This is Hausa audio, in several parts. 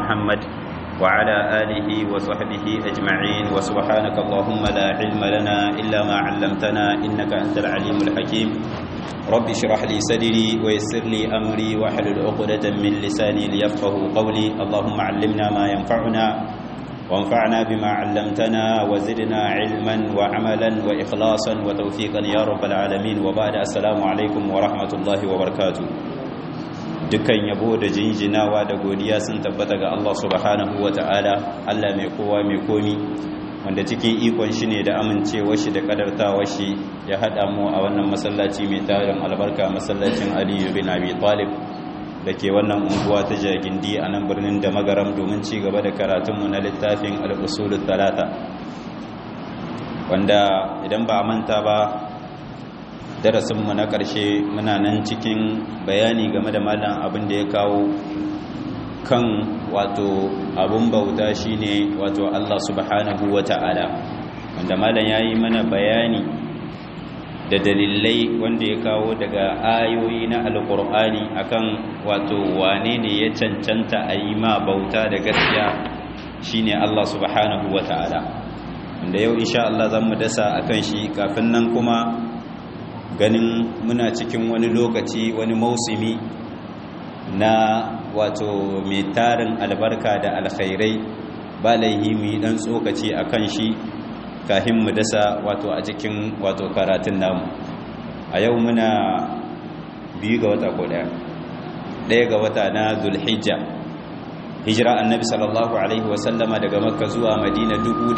محمد وعلى آله وصحبه أجمعين وسبحانك اللهم لا علم لنا إلا ما علمتنا إنك أنت العليم الحكيم رب اشرح لي صدري ويسر لي أمري واحلل عقدة من لساني ليفقه قولي اللهم علمنا ما ينفعنا وانفعنا بما علمتنا وزدنا علما وعملا وإخلاصا وتوفيقا يا رب العالمين وبعد السلام عليكم ورحمة الله وبركاته dukkan yabo da jinjinawa da godiya sun tabbata ga Allah subhanahu wa ta'ala Allah mai kowa mai komi wanda cikin ikon shi ne da amincewar shi da kadartawar shi ya haɗa mu a wannan masallaci mai tarin albarka masallacin aliyu bin abi talib da ke wannan unguwa ta jagindi a nan birnin da magaram domin ci gaba da karatunmu na littafin al'usulun talata wanda idan ba manta ba darasinmu na ƙarshe muna nan cikin bayani game da malam abin da ya kawo kan wato abin bauta shine wato Allah subhanahu wa ta'ala wanda malam ya yi mana bayani da dalilai wanda ya kawo daga ayoyi na alkur'ani akan wato wane ne ya cancanta a yi ma bauta da gaskiya shine Allah subhanahu wa ta'ala wanda yau insha Allah zan mu dasa akan shi kafin nan kuma ganin muna cikin wani lokaci wani mausimi na wato mai tarin albarka da alkhairai ba laihi mu yi dan tsokaci akan shi kahin mu dasa wato a cikin wato karatun namu a yau muna biyu ga wata ko daya daya ga wata na zulhijja hijira annabi sallallahu alaihi wasallama daga makka zuwa madina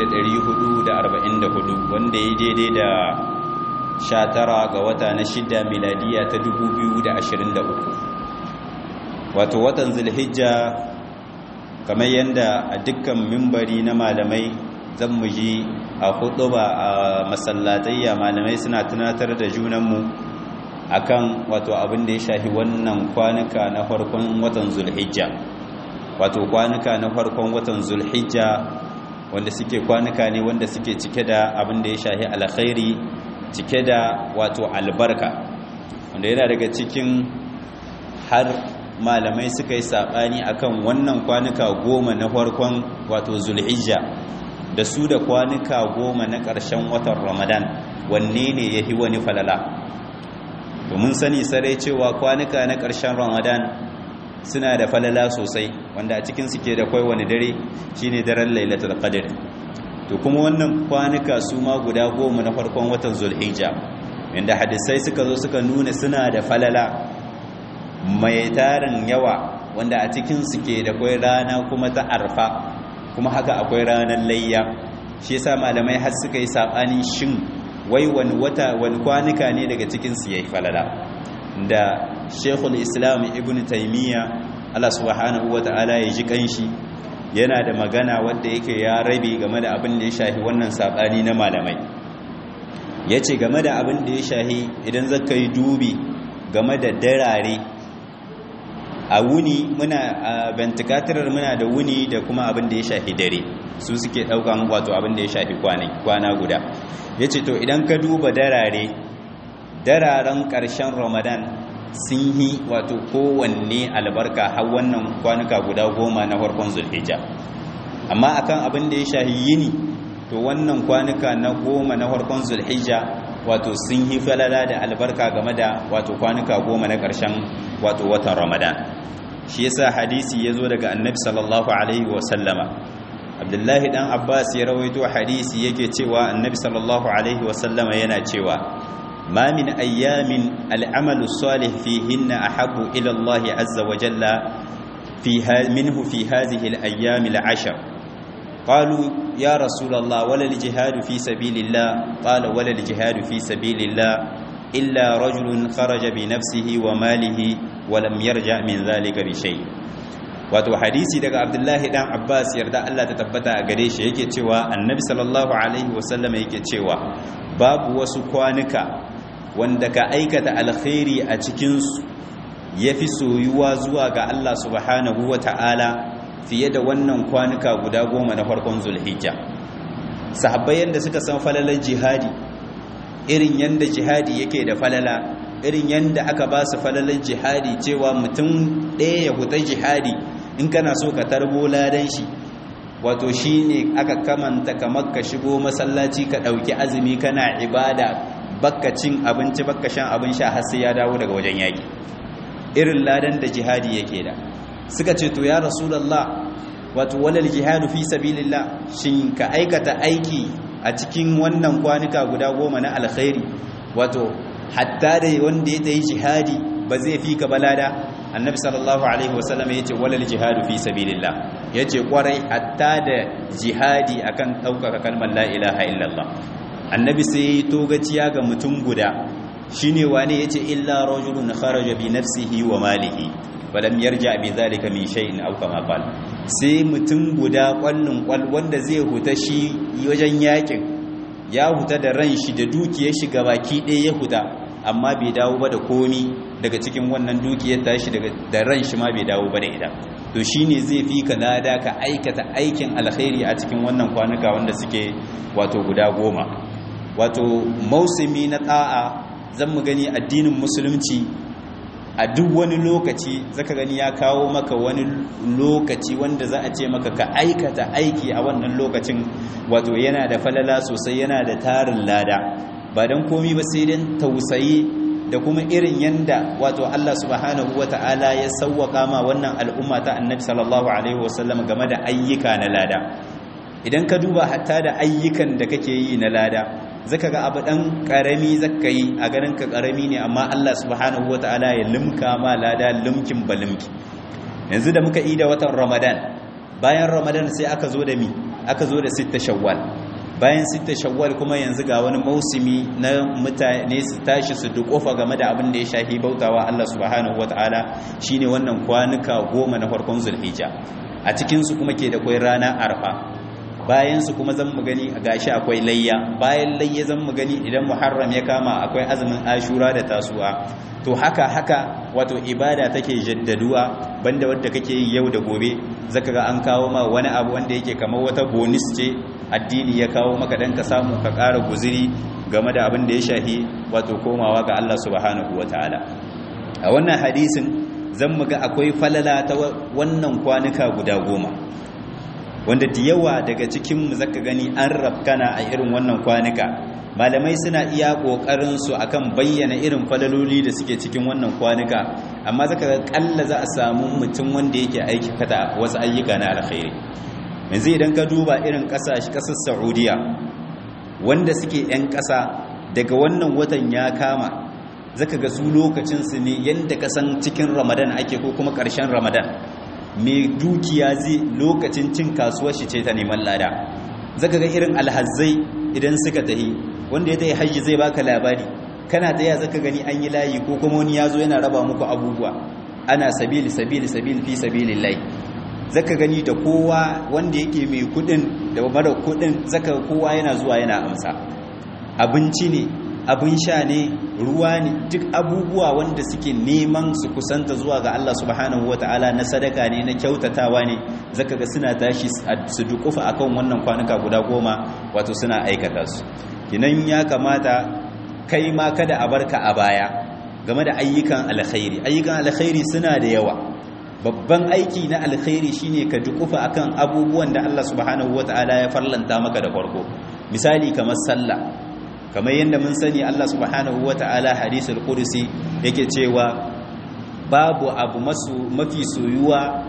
1444 wanda ya daidai da 19 ga wata na shida miladiya ta 2023 wato watan zulhijja kamar yadda a dukkan mimbari na malamai zan mu ji a ba a masallatayya malamai suna tunatar da junanmu akan wato abin da ya shafi wannan kwanuka na farkon watan zulhijja wato kwanuka na farkon watan zulhijja wanda suke kwanuka ne wanda suke cike da abin da ya shafi alkhairi cike da wato albarka wanda yana daga cikin har malamai suka yi saɓani akan wannan kwanuka goma na farkon wato zulhijja da su da kwanuka goma na ƙarshen watan ramadan wanne ne ya fi wani falala domin sani sarai cewa kwanuka na ƙarshen ramadan suna da falala sosai wanda a cikin suke da kwai wani dare shine daren lailatul qadr to kuma wannan kwanuka su ma guda goma na farkon watan zulhijja inda hadisai suka zo suka nuna suna da falala mai tarin yawa wanda a cikin suke da kwai rana kuma ta arfa kuma haka akwai ranar layya shi yasa malamai har suka yi sabanin shin wai wani wata wani kwanuka ne daga cikin su yayi falala da Sheikhul Islam Ibn Taymiyyah Allah subhanahu wataala ya ji kanshi yana da magana wanda yake ya rabe game da abin da ya shahi wannan sabani na malamai yace game da abin da ya shahi idan zaka yi dubi game da darare a wuni muna a ventilator muna da wuni da kuma abin da ya shafi dare su suke daukan wato abin da ya shafi kwana guda yace to idan ka duba darare dararen karshen ramadan sun yi wato kowanne albarka har wannan kwanuka guda goma na farkon zulhijja amma akan abin da ya shafi yini to wannan kwanuka na goma na farkon zulhijja wato sun yi falala da albarka game da wato kwanuka goma na karshen wato watan ramadan shi yasa hadisi ya zo daga annabi sallallahu alaihi wasallama abdullahi dan abbas ya rawaito hadisi yake cewa annabi sallallahu alaihi wasallama yana cewa ma min ayyamin al'amalu salih fihinna ahabbu ila Allah azza wa jalla fi minhu fi hadhihi al-ayyam al-ashr qalu ya rasul Allah wala al-jihad fi sabilillah qala wala al-jihad fi sabilillah illa rajulun kharaja bi nafsihi wa malihi wa lam yarja min zalika bi shay wato hadisi daga Abdullahi dan Abbas yarda Allah ta tabbata a gare shi yake cewa Annabi sallallahu alaihi wasallam yake cewa babu wasu kwanuka wanda ka aikata alkhairi a cikin su yafi soyuwa zuwa ga Allah subhanahu ta'ala fiye da wannan kwanuka guda goma na farkon Zulhijja sahabbai yanda suka san falalar jihadi irin yanda jihadi yake da falala irin yanda aka ba su falalar jihadi cewa mutum ɗaya ya huta jihadi in kana so ka tarbo ladan shi wato shine aka kamanta kamar ka shigo masallaci ka dauki azumi kana ibada bakka cin abinci bakka shan abin sha har sai ya dawo daga wajen yaki irin ladan da jihadi yake da suka ce to ya rasulullah wato walal jihadu fi sabilillah shin ka aikata aiki a cikin wannan kwanuka guda goma na alkhairi wato hatta da wanda ya tayi jihadi ba zai fi ka balada annabi sallallahu alaihi wasallam yace walal jihadu fi sabilillah yace kwarai hatta da jihadi akan daukaka kalmar la ilaha illallah annabi sai ya togaciya ga mutum guda shine wane yace illa rajulun kharaja bi nafsihi wa malihi falam yarja bi zalika min shay'in aw kama qala sai mutum guda kwallon kwal wanda zai huta shi wajen yakin ya huta da ran shi da dukiyar shi gabaki ɗaya ya huta amma bai dawo ba da komi daga cikin wannan dukiyar tashi daga da ran shi ma bai dawo ba da ita to shine zai fi ka lada ka aikata aikin alkhairi a cikin wannan kwanuka wanda suke wato guda goma wato mausumi na ta'a zan mu gani addinin musulunci a duk wani lokaci zaka gani ya kawo maka wani lokaci wanda za a ce maka ka aikata aiki a wannan lokacin wato yana da falala sosai yana da tarin lada ba don komi ba sai don tausayi da kuma irin yanda wato Allah subhanahu wata'ala ya sauwaka ma wannan al'umma ta annabi sallallahu alaihi wasallam game da ayyuka na lada idan ka duba hatta da ayyukan da kake yi na lada zaka ga abu dan karami zaka yi a ganin ka karami ne amma Allah subhanahu wataala ya limka ma lada limkin balimki yanzu da muka yi da watan Ramadan bayan Ramadan sai aka zo da mi aka zo da sitta shawwal bayan sitta shawwal kuma yanzu ga wani mausimi na mutane su tashi su dukofa game da abin da ya shafi bautawa Allah subhanahu wataala shine wannan kwanuka goma na farkon Zulhijja a cikin su kuma ke da kai rana Arfa bayan su kuma zan mu gani gashi akwai layya bayan layya zan mu gani idan muharram ya kama akwai azumin ashura da tasu'a to haka haka wato ibada take jaddaduwa banda wanda kake yi yau da gobe zaka ga an kawo ma wani abu wanda yake kamar wata bonus ce addini ya kawo maka dan ka samu ka ƙara guziri game da abin da ya shahi wato komawa ga Allah subhanahu wataala a wannan hadisin zan mu ga akwai falala ta wannan kwanuka guda goma wanda da yawa daga cikin zaka gani an rafkana a irin wannan kwanuka malamai suna iya kokarin su akan bayyana irin falaloli da suke cikin wannan kwanuka amma zaka ga kalla za a samu mutum wanda yake aiki kada wasu ayyuka na alkhairi yanzu idan ka duba irin kasashe kasar Saudiya wanda suke yan kasa daga wannan watan ya kama zaka ga su lokacin su ne yanda kasan cikin Ramadan ake ko kuma ƙarshen Ramadan mai dukiya zai lokacin cin kasuwar shi ce ta neman lada zaka ga irin alhazzai idan suka tahi wanda ya tayi hajji zai baka labari kana taya zaka gani an yi layi ko kuma wani yazo yana raba muku abubuwa ana sabili sabili sabili fi sabilillahi zaka gani da kowa wanda yake mai kudin da mara kudin zaka kowa yana zuwa yana amsa abinci ne abin sha ne ruwa ne duk abubuwa wanda suke neman su kusanta zuwa ga Allah subhanahu wataala na sadaka ne na kyautatawa ne zaka ga suna tashi su dukufa akan wannan kwanuka guda goma wato suna aikata su kinan ya kamata kai ma kada a barka a baya game da ayyukan alkhairi ayyukan alkhairi suna da yawa babban aiki na alkhairi shine ka dukufa akan abubuwan da Allah subhanahu wataala ya farlanta maka da farko misali kamar sallah kamar yadda mun sani Allah subhanahu wata'ala hadisul qudsi yake cewa babu abu masu mafi soyuwa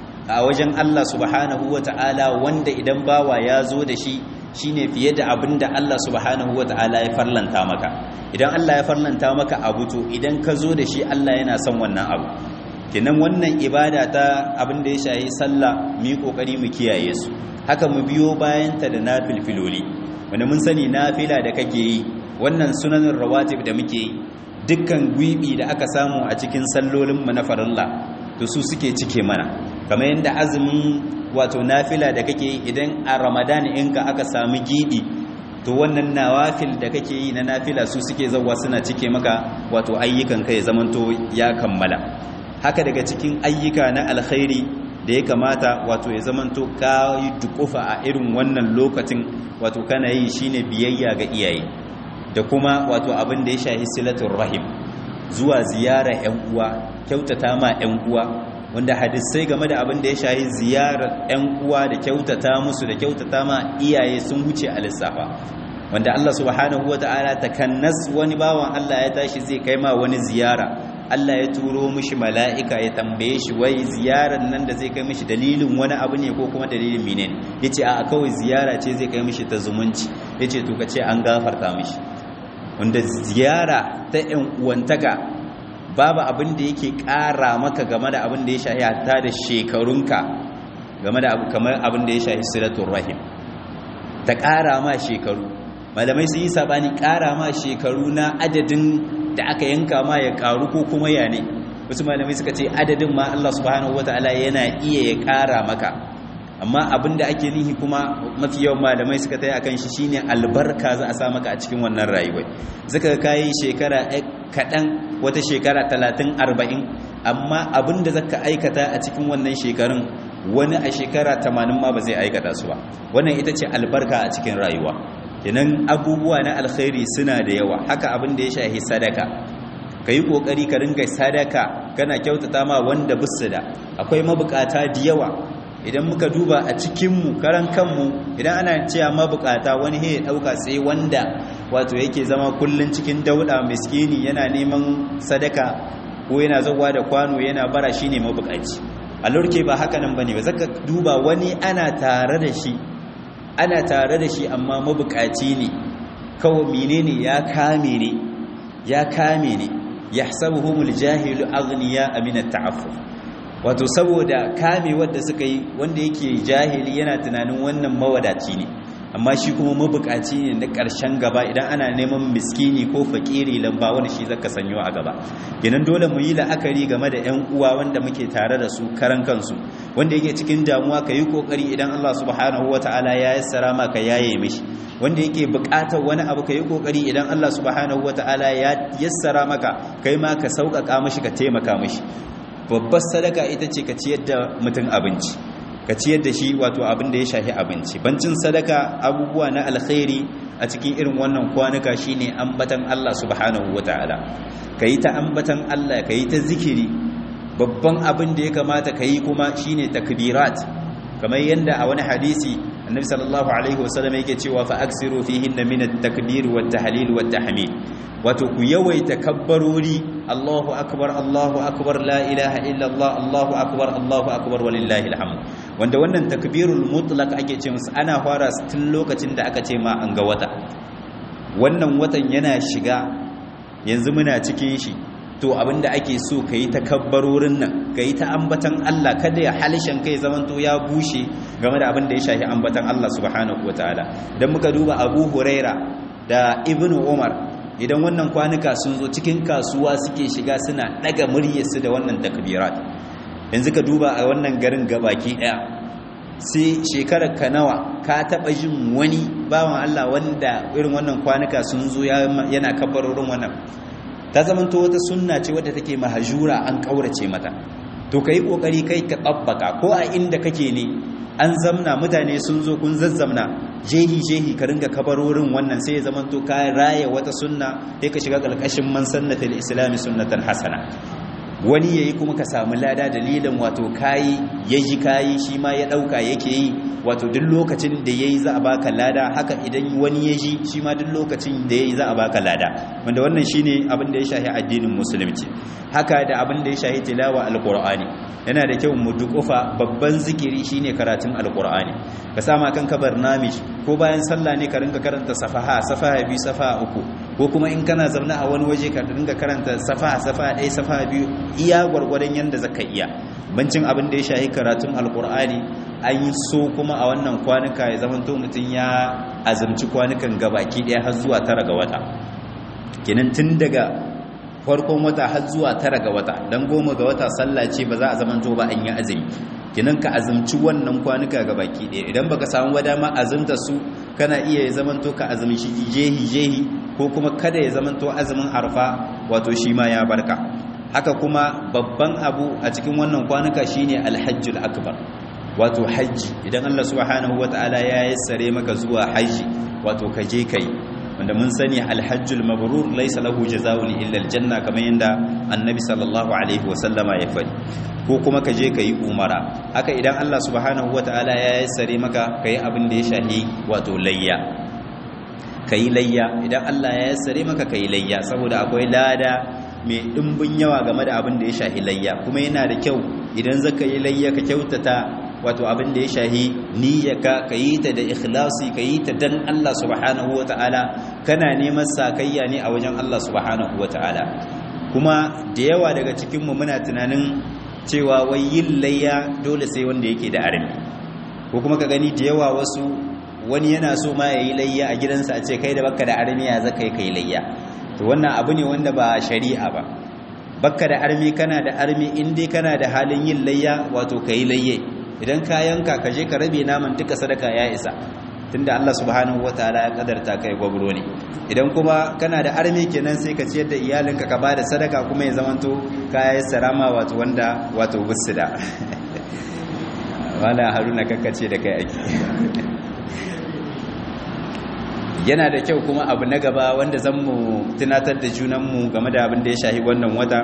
a wajen Allah subhanahu wata'ala wanda idan bawa ya zo da shi shine fiye da abin da Allah subhanahu wata'ala ya farlanta maka idan Allah ya farlanta maka abu to idan ka zo da shi Allah yana son wannan abu kenan wannan ibada ta abin da ya shayi sallah mu yi kokari mu kiyaye su haka mu biyo bayan ta da nafilfiloli wanda mun sani nafila da kake yi wannan sunanin rawatib da muke yi dukkan gwibi da aka samu a cikin sallolin mu na farilla to su suke cike mana kamar yadda azumin wato nafila da kake yi idan a ramadan inka aka samu gidi to wannan nawafil da kake yi na nafila su suke zawa suna cike maka wato ayyukan kai zamanto ya kammala haka daga cikin ayyuka na alkhairi da ya kamata wato ya zamanto ka yi dukufa a irin wannan lokacin wato kana yi shine biyayya ga iyaye da kuma wato abin da ya shahi silatul rahim zuwa ziyara ƴan uwa kyautata ma ƴan uwa wanda hadisai game da abin da ya shahi ziyarar 'yan uwa da kyautata musu da kyautata ma iyaye sun wuce a lissafa wanda Allah subhanahu wata'ala takannas wani bawan Allah ya tashi zai kai ma wani ziyara Allah ya turo mishi mala'ika ya tambaye shi wai ziyarar nan da zai kai mishi dalilin wani abu ne ko kuma dalilin menene yace a kawai ziyara ce zai kai mishi ta zumunci yace to kace an gafarta mishi wanda ziyara ta 'yan uwantaka babu abin da yake ƙara maka game da abin da ya shahi hatta da shekarunka game da kamar abin da ya shahi silatul rahim ta ƙara ma shekaru malamai sun yi sabani ƙara ma shekaru na adadin da aka yanka ma ya ƙaru ko kuma ya ne wasu malamai suka ce adadin ma Allah subhanahu wataala yana iya ya ƙara maka amma abin da ake nihi kuma mafi yawan malamai suka tayi akan shi shine albarka za a sa maka a cikin wannan rayuwar zaka kai shekara kaɗan wata shekara talatin arba'in amma abin da zaka aikata a cikin wannan shekarun wani a shekara tamanin ma ba zai aikata su ba wannan ita ce albarka a cikin rayuwa kenan abubuwa na alkhairi suna da yawa haka abin da ya shahi sadaka ka yi ƙoƙari ka ringa sadaka kana kyautata ma wanda bisu da akwai mabukata da yawa idan muka duba a cikinmu karan kanmu idan ana cewa mabukata wani ya ɗauka sai wanda wato yake zama kullum cikin dauɗa miskini yana neman sadaka ko yana zawa da kwano yana bara shi ne mabukaci a lurke ba haka nan ba ne ba zaka duba wani ana tare da shi ana tare da shi amma mabukaci ne kawai menene ya kame ne ya kame ne yahsabuhumul jahilu aghniya amina ta'affuf wato saboda kame wadda suka yi wanda yake jahili yana tunanin wannan mawadaci ne amma shi kuma mabukaci ne na ƙarshen gaba idan ana neman miskini ko fakiri lamba wani shi zaka sanyo a gaba kenan dole mu yi la'akari game da 'yan uwa wanda muke tare da su karan kansu wanda yake cikin damuwa ka yi kokari idan Allah subhanahu wataala ya yassara maka yaye mishi wanda yake buƙatar wani abu ka yi kokari idan Allah subhanahu wataala ya yassara maka kai ma ka sauƙaƙa mishi ka taimaka mishi babbar sadaka ita ce ka ciyar da mutum abinci ka ciyar da shi wato abin da ya shafi abinci bancin sadaka abubuwa na alkhairi a cikin irin wannan kwanuka shine ambatan Allah subhanahu wataala kayi ta ambatan Allah kayi ta zikiri babban abin da ya kamata kayi kuma shine takbirat kamar yanda a wani hadisi annabi sallallahu alaihi wasallam yake cewa fa aksiru fihinna min at-takbir wat tahlil wat tahmid wato ku yawaita kabbarori Allahu akbar Allahu akbar la ilaha illa Allah Allahu akbar Allahu akbar walillahi alhamd wanda wannan takbirul mutlaq ake ce musu ana fara tun lokacin da aka ce ma an ga wata wannan watan yana shiga yanzu muna cikin shi to abinda ake so kayi takabbarorin nan kayi ta ambatan Allah kada ya halishan kai zamanto ya bushe game da abinda ya shafi ambatan Allah subhanahu wataala dan muka duba Abu Huraira da Ibn Umar idan wannan kwanuka sun zo cikin kasuwa suke shiga suna daga muryarsu da wannan takbirat yanzu ka duba a wannan garin gabaki daya sai shekarar ka nawa ka taba jin wani bawan Allah wanda irin wannan kwanuka sun zo yana kabbarorin wannan ta zamanto wata sunna ce wadda take mahajura an kaurace mata to kai kokari kai ka tsabbaka ko a inda kake ne an zamna mutane sun zo kun zazzamna jehi jehi ka ringa kabarorin wannan sai ya zamanto ka raya wata sunna sai ka shiga kalkashin man sannatul islami sunnatan hasana wani yayi kuma ka samu lada dalilin wato kayi yaji kayi shi ma ya dauka yake yi wato duk lokacin da yayi za a baka lada haka idan wani yaji shi ma duk lokacin da yayi za a baka lada wanda wannan shine abin da ya shahi addinin musulunci haka da abin da ya shahi tilawa alqur'ani yana da kyau mu dukufa babban zikiri shine karatun alqur'ani ka sama kanka barnamij ko bayan sallah ne ka ringa karanta safaha safaha biyu safaha uku ko kuma in kana zaune a wani waje ka ringa karanta safaha safaha ɗaya safaha biyu iya gwargwadon yanda zaka iya bancin abin da ya shahi karatun alqur'ani an yi so kuma a wannan kwanuka ya zamanto mutum ya azumci kwanukan gabaki ɗaya har zuwa tara ga wata kenan tun daga farkon wata har zuwa tara ga wata don goma ga wata sallah ce ba za a zamanto ba an yi azumi kenan ka azumci wannan kwanuka gabaki ɗaya idan baka samu ba dama azumta su kana iya ya zamanto ka azumci jehi jehi ko kuma kada ya zamanto azumin arfa wato shi ma ya barka haka kuma babban abu a cikin wannan kwanuka shine alhajjul akbar wato hajji idan Allah subhanahu wataala ya yassare maka zuwa haji wato ka je kai wanda mun sani alhajjul mabrur laysa lahu jazaa'un illa aljanna kamar yanda annabi sallallahu alaihi wasallama ya faɗi ko kuma ka je ka yi umara haka idan Allah subhanahu wataala ya yassare maka kai abin da ya shahi wato layya kai layya idan Allah ya yassare maka kai layya saboda akwai lada mai dimbin yawa game da abin da ya shahi layya kuma yana da kyau idan zaka yi layya ka kyautata wato abin da ya shahi niyyaka ka yi ta da ikhlasi ka yi ta dan Allah subhanahu wa ta'ala kana neman sakayya ne a wajen Allah subhanahu wa ta'ala kuma da yawa daga cikinmu muna tunanin cewa wai yin layya dole sai wanda yake da armi ko kuma ka gani da yawa wasu wani yana so ma ya yi layya a gidansa a ce kai da baka da armi ya zaka yi kai layya to wannan abu ne wanda ba shari'a ba bakka da armi kana da armi in dai kana da halin yin layya wato ka yi layye idan ka yanka ka je ka rabe naman duka sadaka ya isa tunda Allah subhanahu wataala ya kadarta kai gwabro ne idan kuma kana da armi kenan sai ka ciyar da iyalinka ka bada sadaka kuma ya zamanto kaya sarama wato wanda wato busida wala haruna kakkace da kai ake yana da kyau kuma abu na gaba wanda zan mu tunatar da junanmu game da abin da ya shahi wannan wata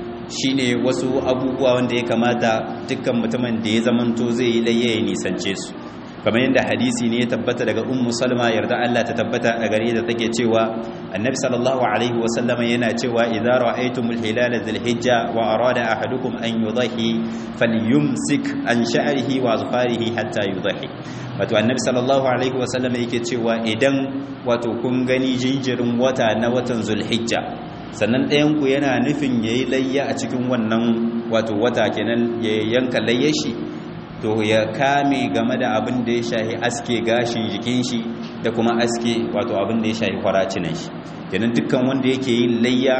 shine wasu abubuwa wanda ya kamata dukkan mutumin da ya zamanto zai yi layya ya nisance su kamar yadda hadisi ne ya tabbata daga ummu salma yarda Allah ta tabbata a gare da take cewa annabi sallallahu alaihi wa sallama yana cewa idza ra'aytumul hilala dhil hijja wa arada ahadukum an yudhi falyumsik an sha'rihi wa azfarihi hatta yudhi wato annabi sallallahu alaihi wa sallama yake cewa idan wato kun gani jinjirin wata na watan zulhijja sannan ɗayanku yana nufin ya yi layya a cikin wannan wato wata kenan ya yanka layyar shi to ya kame game da abin da ya shahi aske gashin jikin shi da kuma aske wato abin da ya shahi kwaracinan shi kenan dukkan wanda yake yin layya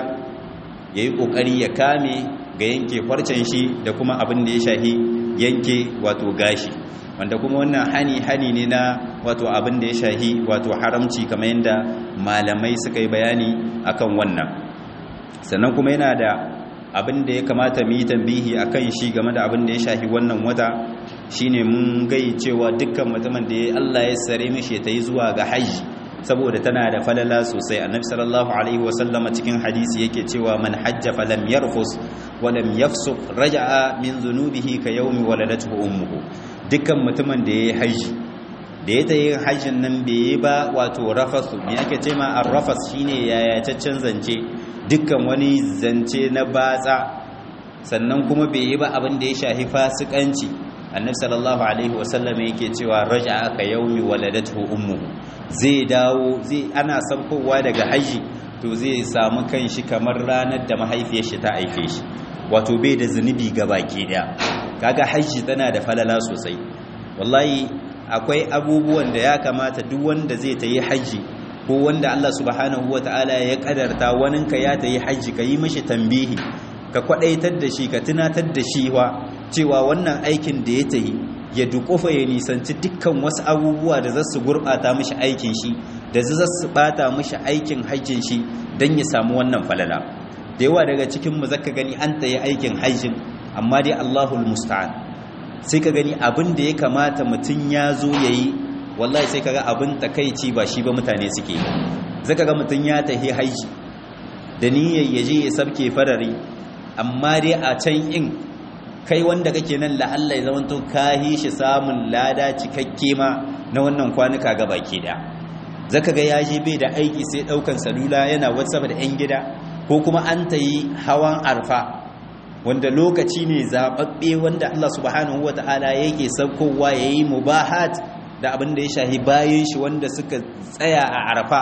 ya yi ƙoƙari ya kame ga yanke farcen shi da kuma abin da ya shahi yanke wato gashi wanda kuma wannan hani hani ne na wato abin da ya shahi wato haramci kamar yadda malamai suka yi bayani akan wannan sannan kuma yana da abin da ya kamata mu yi tambihi akan shi game da abin da ya shafi wannan wata shine mun gai cewa dukkan mutumin da ya Allah ya sare mishi ta yi zuwa ga haji saboda tana da falala sosai annabi sallallahu alaihi wasallama cikin hadisi yake cewa man hajja falam yarfus wa lam yafsuq raja'a min dhunubihi ka yawmi waladatuhu ummuhu dukkan mutumin da ya yi haji da ya ta yi hajjin nan bai yi ba wato rafasu me ake ce ma arrafas shine yayataccen zance dukkan wani zance na batsa sannan kuma bai yi ba abin da ya shafi fasikanci annabi sallallahu alaihi wasallam yake cewa raja'a ka yaumi waladatu ummu zai dawo zai ana saukowa daga haji to zai samu kanshi kamar ranar da mahaifiyar shi ta aike shi wato bai da zunubi baki daya kaga haji tana da falala sosai wallahi akwai abubuwan da ya kamata duk wanda zai ta yi haji ko wanda Allah subhanahu ta'ala ya kadarta waninka ya ta yi haji ka yi mashi tambihi ka kwadaitar da shi ka tunatar da shi wa cewa wannan aikin da ya ta yi ya dukufa ya nisanci dukkan wasu abubuwa da za su gurɓata mashi aikin shi da za su ɓata mashi aikin hajjin shi don ya samu wannan falala da yawa daga cikinmu zaka gani an ta yi aikin hajjin amma dai Allahul musta'an sai ka gani abin da ya kamata mutum ya zo ya yi wallahi sai ka ga abin takaici ba shi ba mutane suke zaka ga mutum ya tahi haiji da niyyar ya je ya sabke farari amma dai a can in kai wanda kake nan la'alla ya zamanto kahi shi samun lada cikakke ma na wannan kwanuka ga baki da zaka ga ya je bai da aiki sai daukan salula yana whatsapp da yan gida ko kuma an tayi hawan arfa wanda lokaci ne zaɓaɓɓe wanda Allah subhanahu wa ta'ala yake saukowa ya yi mubahat da abin da ya shahi bayan shi wanda suka tsaya a arafa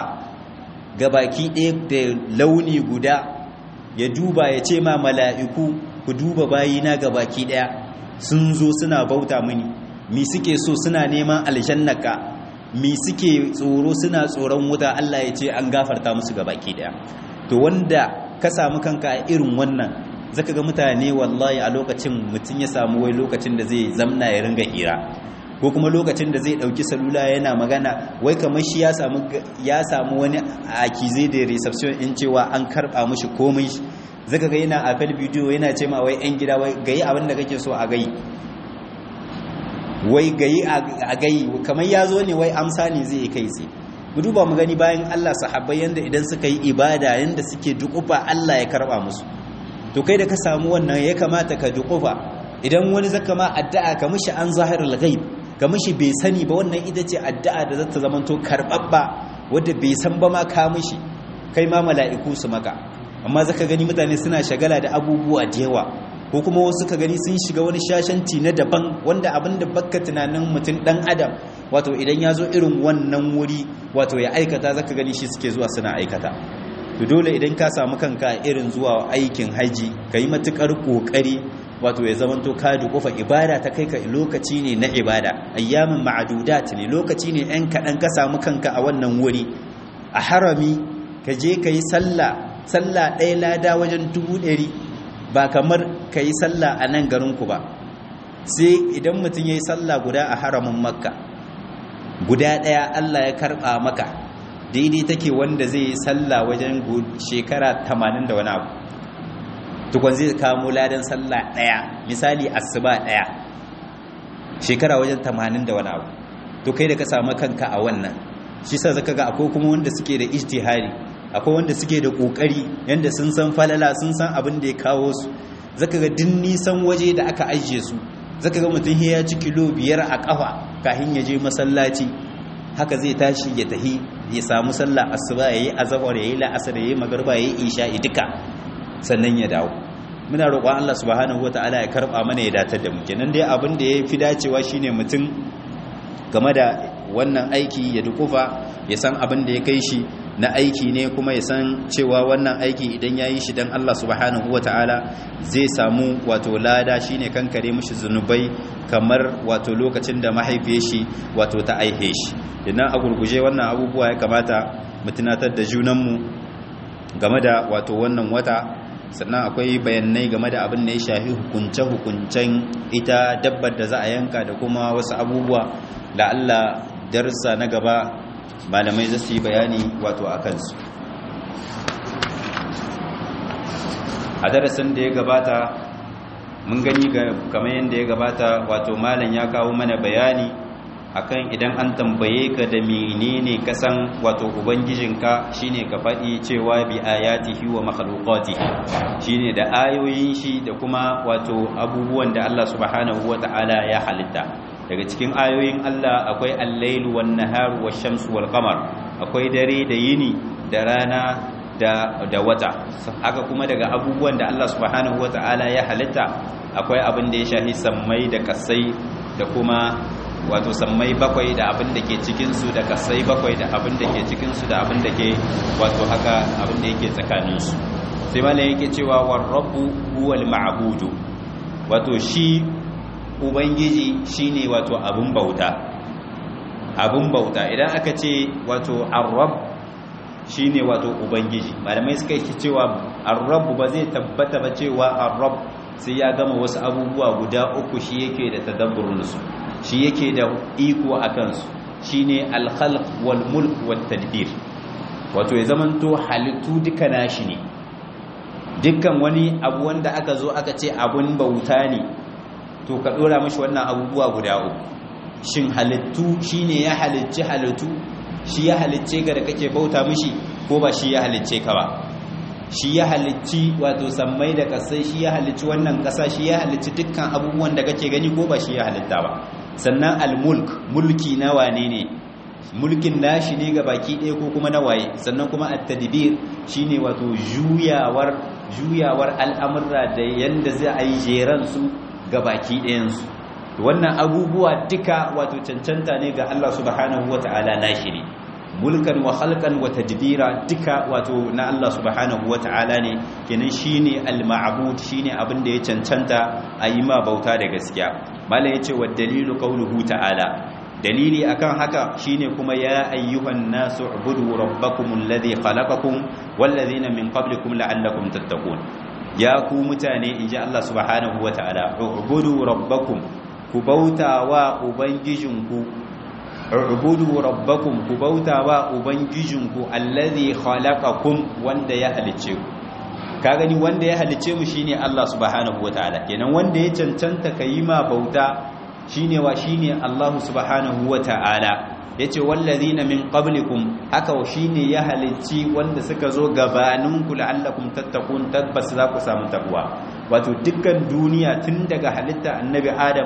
ga baki ɗaya da launi guda ya duba ya ce ma mala'iku ku duba bayina ga baki ɗaya sun zo suna bauta mini mi suke so suna neman aljannaka mi suke tsoro suna tsoron wuta Allah ya ce an gafarta musu ga baki ɗaya to wanda ka samu kanka a irin wannan zaka ga mutane wallahi a lokacin mutum ya samu wai lokacin da zai zamna ya ringa hira ko kuma lokacin da zai dauki salula yana magana wai kamar shi ya samu ya samu wani akize da reception in cewa an karba mishi komai zaka ga yana apel video yana ce ma wai yan gida wai gayi abin da kake so a gayi wai gayi a gayi kamar ya zo ne wai amsa ne zai kai sai mu duba mu gani bayan Allah sahabbai yanda idan suka yi ibada yanda suke dukufa Allah ya karba musu to kai da ka samu wannan ya kamata ka dukufa idan wani zaka ma addu'a ka mishi an zahirul ghaib ka mishi bai sani ba wannan ita ce addu'a da zata zamanto karbabba wanda bai san ba ma ka mishi kai ma mala'iku su maka amma zaka gani mutane suna shagala da abubuwa da yawa ko kuma wasu ka gani sun shiga wani shashanci na daban wanda abin da bakka tunanin mutum dan adam wato idan ya zo irin wannan wuri wato ya aikata zaka gani shi suke zuwa suna aikata to dole idan ka samu kanka irin zuwa aikin haji ka yi matukar kokari wato ya zamanto ka dukufa ibada ta kai ka lokaci ne na ibada ayyamin ma'adudat ne lokaci ne ɗan kaɗan ka samu kanka a wannan wuri a harami ka je ka yi sallah sallah ɗaya lada wajen dubu ɗari ba kamar ka yi sallah a nan garinku ba sai idan mutum ya yi sallah guda a haramin makka guda ɗaya allah ya karɓa maka daidai take wanda zai yi sallah wajen shekara tamanin da wani abu tukwan zai kamo ladan sallah ɗaya misali asuba ɗaya shekara wajen tamanin da wani abu to kai da ka samu kanka a wannan shi sa zaka ga akwai kuma wanda suke da ijtihari akwai wanda suke da kokari yanda sun san falala sun san abin da ya kawo su zaka ga din nisan waje da aka ajiye su zaka ga mutum ya ci kilo biyar a kafa kafin ya je masallaci haka zai tashi ya tahi ya samu sallah asuba yayi azhar yayi la'asar yayi magriba yayi isha'i duka sannan ya dawo muna roƙon Allah subhanahu wataala ya karba mana ya datar da mu kenan dai abin da ya fi dacewa shine mutum game da wannan aiki ya dukufa ya san abin da ya kai shi na aiki ne kuma ya san cewa wannan aiki idan ya yi shi don Allah subhanahu wa ta'ala zai samu wato lada shi ne kankare mashi zunubai kamar wato lokacin da mahaifiyar shi wato ta aihe shi idan a gurguje wannan abubuwa ya kamata mu tunatar da junanmu game da wato wannan wata sannan akwai bayanai game da abin da ya shafi hukunce-hukuncen ita dabbar da za a yanka da kuma wasu abubuwa da Allah darsa na gaba malamai za su yi bayani wato a kansu a darasin da ya gabata mun gani kamar yadda ya gabata wato malam ya kawo mana bayani akan idan an tambaye ka da menene kasan wato ubangijinka shine ka faɗi cewa bi ayatihi wa makhluqatihi shine da ayoyin shi da kuma wato abubuwan da Allah subhanahu wata'ala ya halitta daga cikin ayoyin Allah akwai al-lailu wan-nahar wash-shamsu wal-qamar akwai dare da yini da rana da da wata haka kuma daga abubuwan da Allah subhanahu wata'ala ya halitta akwai abin da ya shahi sammai da kasai da kuma wato sammai bakwai da abin da ke cikinsu da kasai bakwai da abin da ke cikinsu da abin da ke wato haka abin da yake tsakaninsu sai malai yake cewa war rabbu huwal ma'budu wato shi ubangiji shine wato abin bauta abin bauta idan aka ce wato ar-rabb shine wato ubangiji malamai suka yi cewa ar-rabb ba zai tabbata ba cewa ar-rabb sai ya gama wasu abubuwa guda uku shi yake da tadabburin su shi yake da iko a kansu shi ne alkhalq wal mulk wal tadbir wato ya zamanto halittu duka nashi ne dukkan wani abu wanda aka zo aka ce abun bauta ne to ka dora mashi wannan abubuwa guda uku shin halittu shine ya halicci halittu shi ya halicce ga da kake bauta mishi ko ba shi ya halicce ka ba shi ya halicci wato sammai da kasai shi ya halicci wannan kasa shi ya halicci dukkan abubuwan da kake gani ko ba shi ya halitta ba sannan al-mulk mulki na wane ne mulkin nashi ne ga baki ɗaya ko kuma na waye sannan kuma at-tadbir shine wato juyawar juyawar al'amurra da yanda zai a yi jeran su ga baki ɗayan su wannan abubuwa duka wato cancanta ne ga Allah subhanahu wata'ala nashi ne mulkan wa khalqan wa tadbira duka wato na Allah subhanahu wata'ala ne kenan shine al-ma'bud shine abin da ya cancanta a yi ma bauta da gaskiya mala yace wa dalilu qawluhu ta'ala dalili akan haka shine kuma ya ayyuhan nasu ubudu rabbakum alladhi khalaqakum wallazina min qablikum la'allakum tattaqun ya ku mutane inji Allah subhanahu wata'ala ubudu rabbakum ku bauta wa ubangijinku ubudu rabbakum ku bauta wa ubangijinku allazi khalaqakum wanda ya halice ku ka gani wanda ya halice mu shine Allah subhanahu wataala kenan wanda ya cancanta yi ma bauta shine wa shine Allah subhanahu wata'ala yace wallazina min qablikum haka shine ya halicci wanda suka zo gabaninku la'allakum tattaqun tabbas za ku samu takwa wato dukkan duniya tun daga halitta annabi adam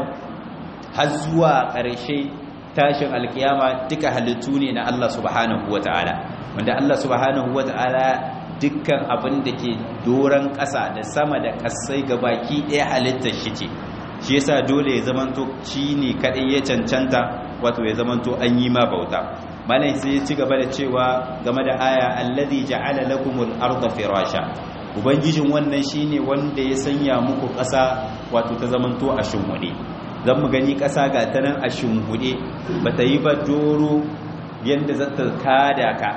har zuwa ƙarshe tashin alkiyama duka halittu ne na Allah subhanahu wata'ala wanda Allah subhanahu wata'ala dukkan abin da ke doron ƙasa da sama da ƙasai baki ɗaya halittar shi ce shi yasa dole ya zamanto shi ne kaɗai ya cancanta wato ya zamanto an yi ma bauta malai sai ya ci gaba da cewa game da aya allazi ja'ala lakumul arda firasha ubangijin wannan shine wanda ya sanya muku ƙasa wato ta zamanto a shimhuɗe zan mu gani ƙasa ga ta nan a shimhuɗe ba ta yi ba doro yadda za ta kada ka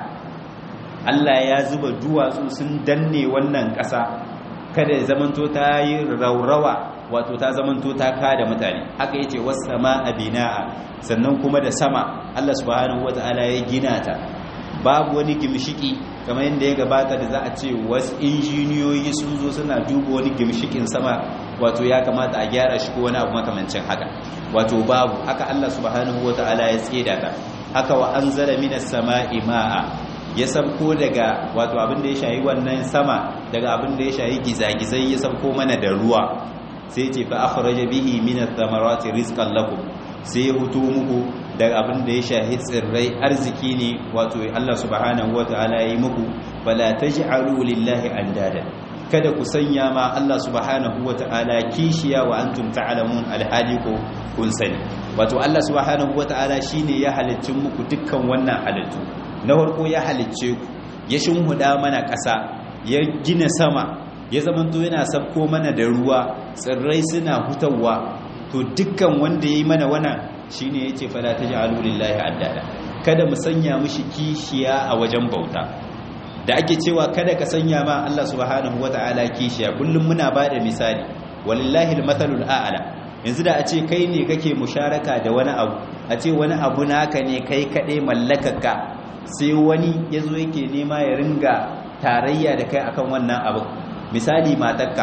Allah ya zuba duwatsu sun danne wannan ƙasa kada ya zamanto ta yi raurawa wato ta zamanto ta kada mutane haka yace was-samaa binaa sannan kuma da sama Allah subhanahu wataala ya gina ta babu wani gimshiki kamar yadda ya gabata da za a ce wasu injiniyoyi sun zo suna duba wani gimshikin sama wato ya kamata a gyara shi ko wani abu makamancin haka wato babu haka Allah subhanahu wataala ya tseda ta haka wa anzala minas samaa'i ma'a ya sabko daga wato abin da ya shayi wannan sama daga abin da ya shayi gizagizai ya sabko mana da ruwa sai ce fa akhraja bihi min ath-thamarati rizqan lakum sai ya hutu muku daga abin da ya shahi tsirrai arziki ne wato Allah subhanahu wataala yi muku fala taj'alu lillahi andada kada ku sanya ma Allah subhanahu wataala kishiya wa antum ta'lamun alhali ko kun sani wato Allah subhanahu wataala shine ya halicci muku dukkan wannan halittu na farko ya halicce ku ya shinhuda mana ƙasa ya gina sama ya zamanto yana sabko mana da ruwa tsirrai suna hutawa to dukkan wanda ya yi mana wannan shine yace fala taj'alu lillahi addada kada mu sanya mishi kishiya a wajen bauta da ake cewa kada ka sanya ma Allah subhanahu wataala kishiya kullum muna bada misali walillahi almathalul a'la yanzu da a ce kai ne kake musharaka da wani abu a ce wani abu naka ne kai kaɗai mallakarka sai wani ya zo yake nema ya ringa tarayya da kai akan wannan abu misali matakka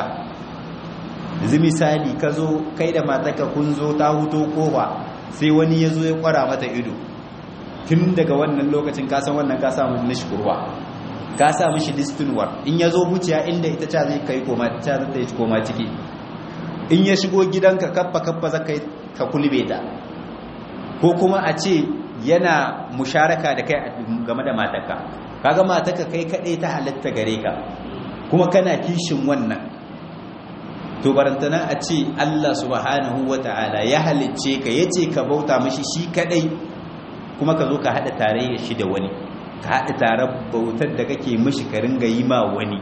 yanzu misali ka zo kai da matakka kun zo ta huto kofa sai wani ya zo ya kwara mata ido tun daga wannan lokacin ka san wannan ka samu nishi kurwa ka sa mishi listinwar in ya zo wuciya inda ita ca zai kai koma ta zai koma ciki in ya shigo gidanka kaffa kaffa zaka ka kulbe ta ko kuma a ce yana musharaka da kai game da matarka kaga matarka kai kadai ta halatta gare ka kuma kana kishin wannan to barantana a ce Allah subhanahu wata'ala ya halicce ka yace ka bauta mishi shi kadai kuma ka zo ka hada tarayya shi da wani ka hada tare bautar da kake mishi ka ringa yi ma wani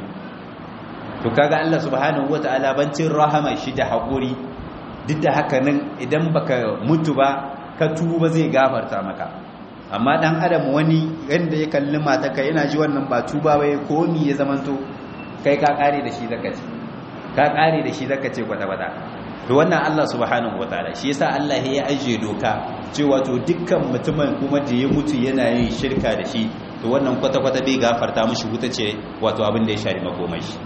to kaga Allah subhanahu wata'ala bancin rahama shi da haƙuri duk da haka nan idan baka mutu ba ka tuba zai gafarta maka amma dan adam wani yanda ya kalli mataka yana ji wannan ba tuba ba ya komi ya zamanto kai ka kare da shi zaka ce ka kare da shi zaka ce kwata kwata to wannan Allah subhanahu wataala shi yasa Allah ya ajiye doka cewa to dukkan mutumin kuma da ya mutu yana yin shirka da shi to wannan kwata kwata bai gafarta mishi wuta ce wato abin da ya shari makomai shi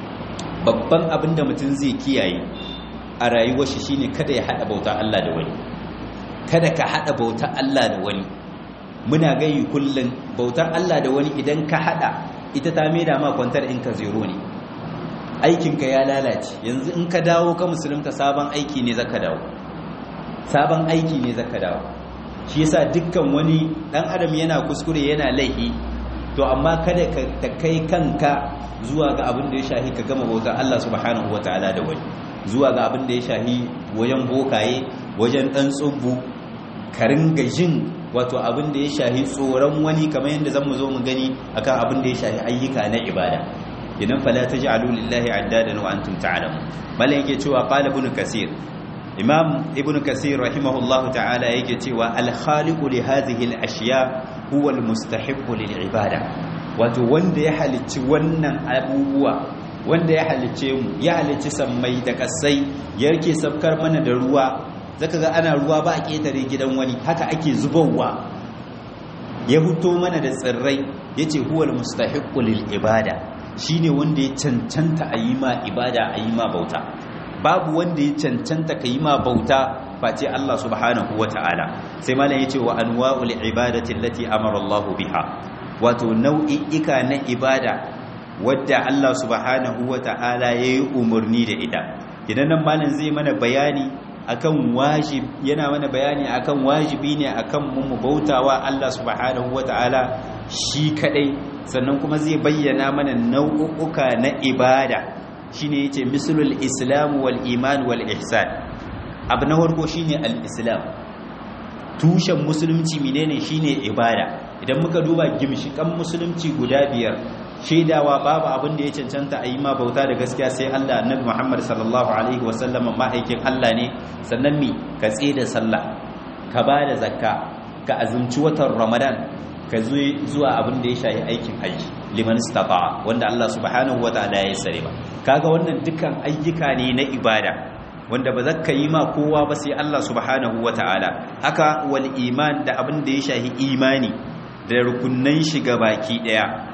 babban abin da mutum zai kiyaye a rayuwar shi shine kada ya hada bauta Allah da wani kada ka hada bautar Allah da wani muna gayi kullun bautar Allah da wani idan ka hada ita ta maida ma kwantar in ka zero ne aikinka ya lalace yanzu in ka dawo ka musulunta sabon aiki ne zaka dawo sabon aiki ne zaka dawo shi yasa dukkan wani dan adam yana kuskure yana laifi to amma kada ka ta kai kanka zuwa ga abin da ya shahi ka gama bautar Allah subhanahu wataala da wani zuwa ga abin da ya shahi wajen bokaye wajen dan tsubbu ka ringa jin wato abin da ya shahi tsoron wani kamar yadda zan mu zo mu gani akan abin da ya shahi ayyuka na ibada idan fala taj'alu lillahi addadan wa antum ta'lamun malai yake cewa qala ibn kasir imam ibn kasir rahimahullahu ta'ala yake cewa al khaliqu li hadhihi al ashiya huwa al mustahiqqu lil ibada wato wanda ya halicci wannan abubuwa wanda ya halicce mu ya halicci sammai da kasai yake sabkar mana da ruwa zaka ga ana ruwa ba a ketare gidan wani haka ake zubowa ya huto mana da tsirrai yace huwal mustahiqqu lil ibada shine wanda ya cancanta a yi ma ibada a yi ma bauta babu wanda ya cancanta ka yi ma bauta face Allah subhanahu wata'ala sai malam yace wa anwa'ul ibadati allati amara Allah biha wato nau'i'ika na ibada wadda Allah subhanahu wata'ala yayi umarni da ita idan nan malam zai mana bayani akan wajib yana mana bayani akan wajibi ne akan mu bautawa Allah subhanahu wata'ala shi kadai sannan kuma zai bayyana mana nau'uka na ibada shine yace mislul islam wal iman wal ihsan abu na farko shine al islam tushen musulunci menene shine ibada idan muka duba gimshikan musulunci guda biyar shaidawa babu abin da ya cancanta a yi ma bauta da gaskiya sai Allah annabi Muhammad sallallahu alaihi wasallam ma'aikin Allah ne sannan mi ka da sallah ka ba da zakka ka azumci watan Ramadan ka zuwa abin da ya shayi aikin haji liman istata'a wanda Allah subhanahu wataala ya sare ba kaga wannan dukkan ayyuka ne na ibada wanda ba zaka yi ma kowa ba sai Allah subhanahu wataala haka wal iman da abin da ya shahi imani da rukunnan shiga baki daya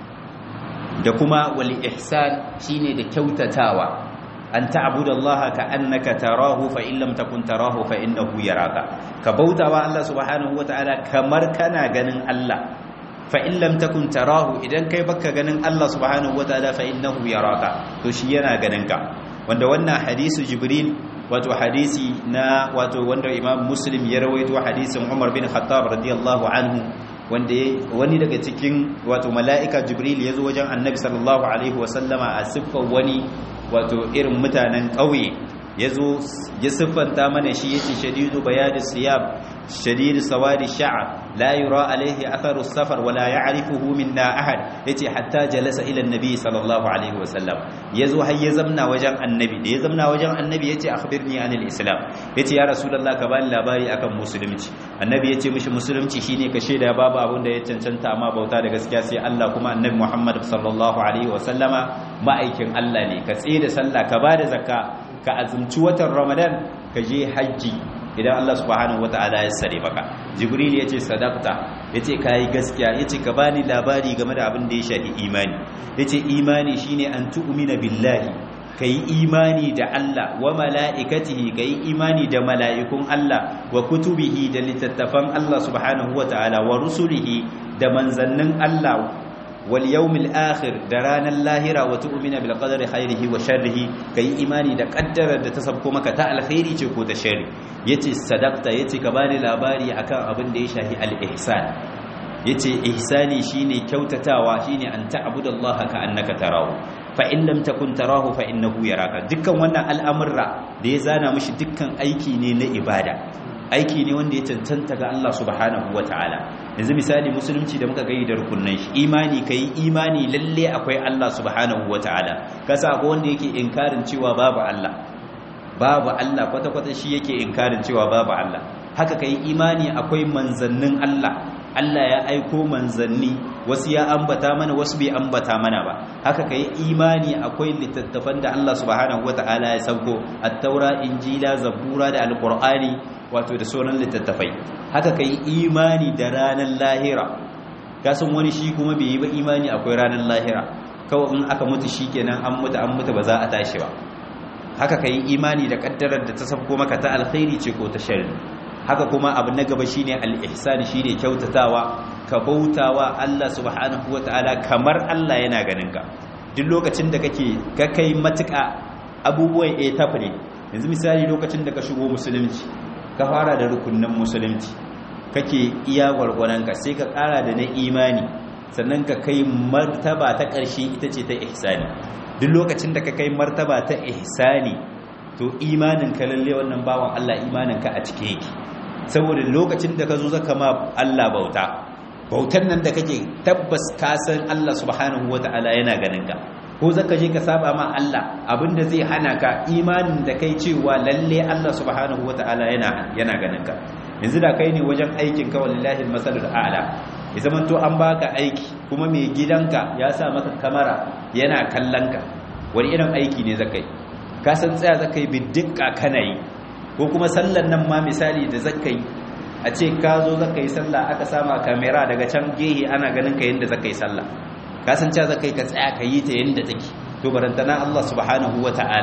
da kuma wal ihsan shine da kyautatawa an ta'budallaha ka annaka tarahu fa in lam takun tarahu fa innahu yaraka ka bautawa Allah subhanahu wataala kamar kana ganin Allah fa in lam takun tarahu idan kai baka ganin Allah subhanahu wataala fa innahu yaraka to shi yana ganin ka wanda wannan hadisi jibril wato hadisi na wato wanda imam muslim ya rawaito hadisin umar bin khattab radiyallahu anhu wanda wani daga cikin wato mala'ika jibril ya zo wajen annabi sallallahu alaihi wasallama a siffar wani wato irin mutanen ƙauye ya zo ya siffanta mana shi ya ce shadidu bayadi siyab shadidu sawadi sha'a la yura alaihi atharu safar wala ya'rifuhu minna ahad yace hatta jalasa ila annabi sallallahu alaihi wasallam ya zo har ya zamna wajen annabi da ya zamna wajen annabi yace akhbirni anil islam yace ya rasulullah ka bani labari akan musulunci annabi yace mishi musulunci shine ka shaida babu abin da ya cancanta amma bauta da gaskiya sai Allah kuma annabi Muhammad sallallahu alaihi wasallama ma'aikin Allah ne ka tsaye da sallah ka bada zakka ka azumci watan Ramadan ka je haji idan Allah subhanahu wataala ya sare maka Jibril yace sadaqta yace kai gaskiya yace ka bani labari game da abin da ya shafi imani yace imani shine an tu'mina billahi kai imani da Allah wa mala'ikatihi kai imani da mala'ikun Allah wa kutubihi da littattafan Allah subhanahu wataala wa rusulihi da manzannin Allah wal yawmil akhir da ranar lahira wa tu'mina bil qadari khairihi wa sharrihi kai imani da kaddarar da ta sabko maka ta alkhairi ce ko ta sharri yace sadaqta yace ka bani labari akan abin da ya shahi al ihsan yace ihsani shine kyautatawa shine an ta'budallaha ka annaka tarahu fa in lam takun tarahu fa innahu yaraka dukkan wannan al'amurra da ya zana mishi dukkan aiki ne na ibada aiki ne wanda ya cancanta ga Allah subhanahu ta'ala. yanzu misali musulunci da muka gayi da rukunnan shi imani kai imani lalle akwai Allah subhanahu ta'ala. kasa ko wanda yake inkarin cewa babu Allah babu Allah kwata kwata shi yake inkarin cewa babu Allah haka kai imani akwai manzannin Allah Allah ya aiko manzanni wasu ya ambata mana wasu bai ambata mana ba haka kai imani akwai littattafan da Allah subhanahu ta'ala ya sauko at-taura injila zabura da alqur'ani wato da sauran littattafai haka ka yi imani da ranar lahira kasan wani shi kuma bai yi ba imani akwai ranar lahira kawai in aka mutu shi kenan an mutu an mutu ba za a tashi ba haka ka yi imani da kaddarar da ta sabko maka ta alkhairi ce ko ta sharri haka kuma abu na gaba shine al-ihsan shine kyautatawa ka bautawa Allah subhanahu wataala kamar Allah yana ganin ka duk lokacin da kake ka kai matuƙa abubuwan a tafne yanzu misali lokacin da ka shigo musulunci ka fara da rukunin musulunci kake iya gwargwaranka sai ka kara da na imani sannan ka kai martaba ta ƙarshe ita ce ta ihsani duk lokacin da ka kai martaba ta ihsani to imanin ka lalle wannan bawan Allah imanin ka a cike yake saboda lokacin da ka zo zaka ma Allah bauta bautar nan da kake tabbas ka san Allah subhanahu wataala yana ganin ka ko zaka je ka saba ma Allah abinda zai hana ka imanin da kai cewa lalle Allah subhanahu wataala yana yana ganin ka yanzu da kai ne wajen aikin ka wallahi almasalul a'la ya zaman to an baka aiki kuma mai gidanka ya sa maka kamera yana kallon ka wani irin aiki ne zaka yi ka san tsaya zaka yi biddiqa kana yi ko kuma sallan nan ma misali da zaka yi a ce ka zo zaka yi sallah aka sama kamera daga can gehe ana ganin ka yanda zaka yi sallah kasance za ka yi ka tsaya ka yi ta yadda take to barantana Allah subhanahu wa ta'ala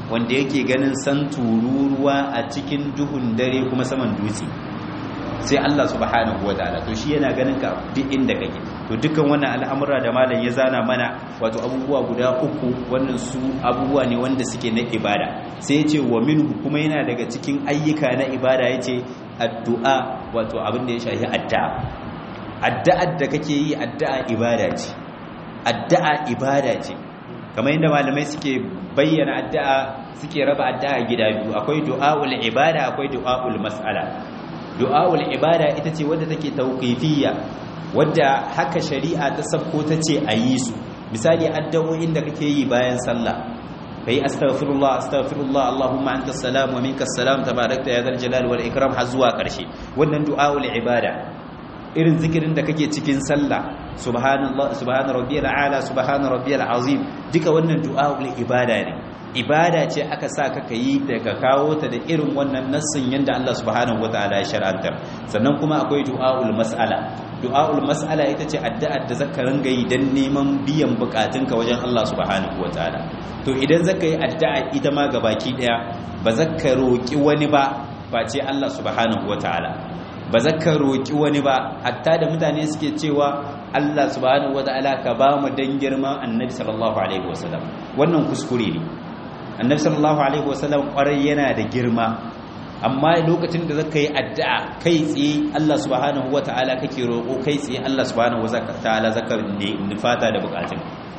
wanda yake ganin san tururuwa a cikin duhun dare kuma saman dutse sai Allah subhanahu wataala to shi yana ganin ka duk inda kake to dukkan wannan al'amura da malam ya zana mana wato abubuwa guda uku wannan su abubuwa ne wanda suke na ibada sai ya ce wa minhu kuma yana daga cikin ayyuka na ibada yace addu'a wato abin da ya shafi addu'a addu'ar da kake yi addu'a ibada ce addu'a ibada ce kamar yadda malamai suke bayyana addu'a suke raba addu'a gida biyu akwai du'aul ibada akwai du'aul mas'ala du'aul ibada ita ce wadda take tauqifiyya wadda haka shari'a ta sabko ta ce a yi su misali addu'o'in da kake yi bayan sallah kai astaghfirullah astaghfirullah allahumma antas salam wa minkas salam tabarakta ya zal jalal wal ikram har zuwa karshe wannan du'aul ibada irin zikirin da kake cikin sallah subhanallah subhana rabbiyal ala subhana rabbiyal azim duka wannan du'aul ibada ne ibada ce aka sa ka yi daga kawo ta da irin wannan nassin yanda Allah subhanahu wataala ya shar'anta sannan kuma akwai du'aul mas'ala du'aul mas'ala ita ce addu'ar da zaka ringa yi dan neman biyan bukatunka wajen Allah subhanahu wataala to idan zaka yi addu'a ita ma gabaki daya ba zaka roki wani ba face Allah subhanahu wataala ba zaka roki wani ba hatta da mutane suke cewa Allah subhanahu wataala ka ba mu dan girman Annabi sallallahu alaihi wasallam wannan kuskure ne annabi sallallahu alaihi wasallam kwarai yana da girma amma lokacin da zaka yi addu'a kai tsaye Allah subhanahu wataala kake roƙo kai tsaye Allah subhanahu wataala zaka nufata da bukatun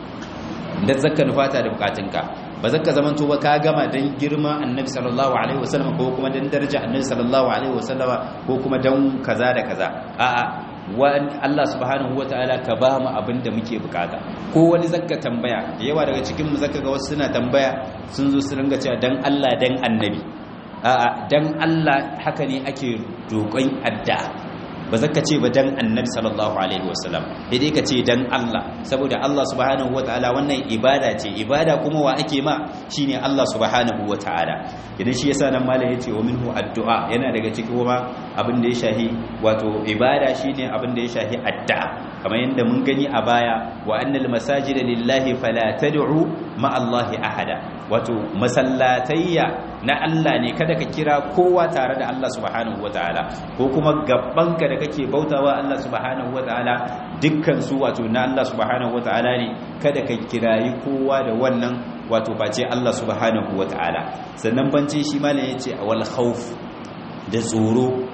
da zaka nufata da bukatunka ba zaka zamanto ba ka gama dan girma annabi sallallahu alaihi wasallam ko kuma dan daraja annabi sallallahu alaihi wasallam ko kuma dan kaza da kaza a'a Allah subhanahu ta'ala ka ba mu abin da muke bukata ko wani zakka tambaya da yawa daga cikin mu zaka ga wasu suna tambaya sun zo su ringa cewa dan Allah dan annabi a'a dan Allah haka ne ake roƙon addu'a ba zaka ce ba dan annabi sallallahu alaihi wasallam dai ka ce dan Allah saboda Allah subhanahu ta'ala wannan ibada ce ibada kuma wa ake ma shine Allah subhanahu ta'ala idan shi yasa nan malam yace wa minhu addu'a yana daga cikin kuma abin da ya shahi wato ibada shine abin da ya shahi addu'a kamar yadda mun gani a baya wa annal masajida lillahi fala tad'u ma Allahi ahada wato masallatayya na Allah ne kada ka kira kowa tare da Allah subhanahu wataala ko kuma gabbanka da kake bautawa Allah subhanahu wataala dukkan su wato na Allah subhanahu wataala ne kada ka kirayi kowa da wannan wato face Allah subhanahu wataala sannan bancin shi malam yace wal khawf da tsoro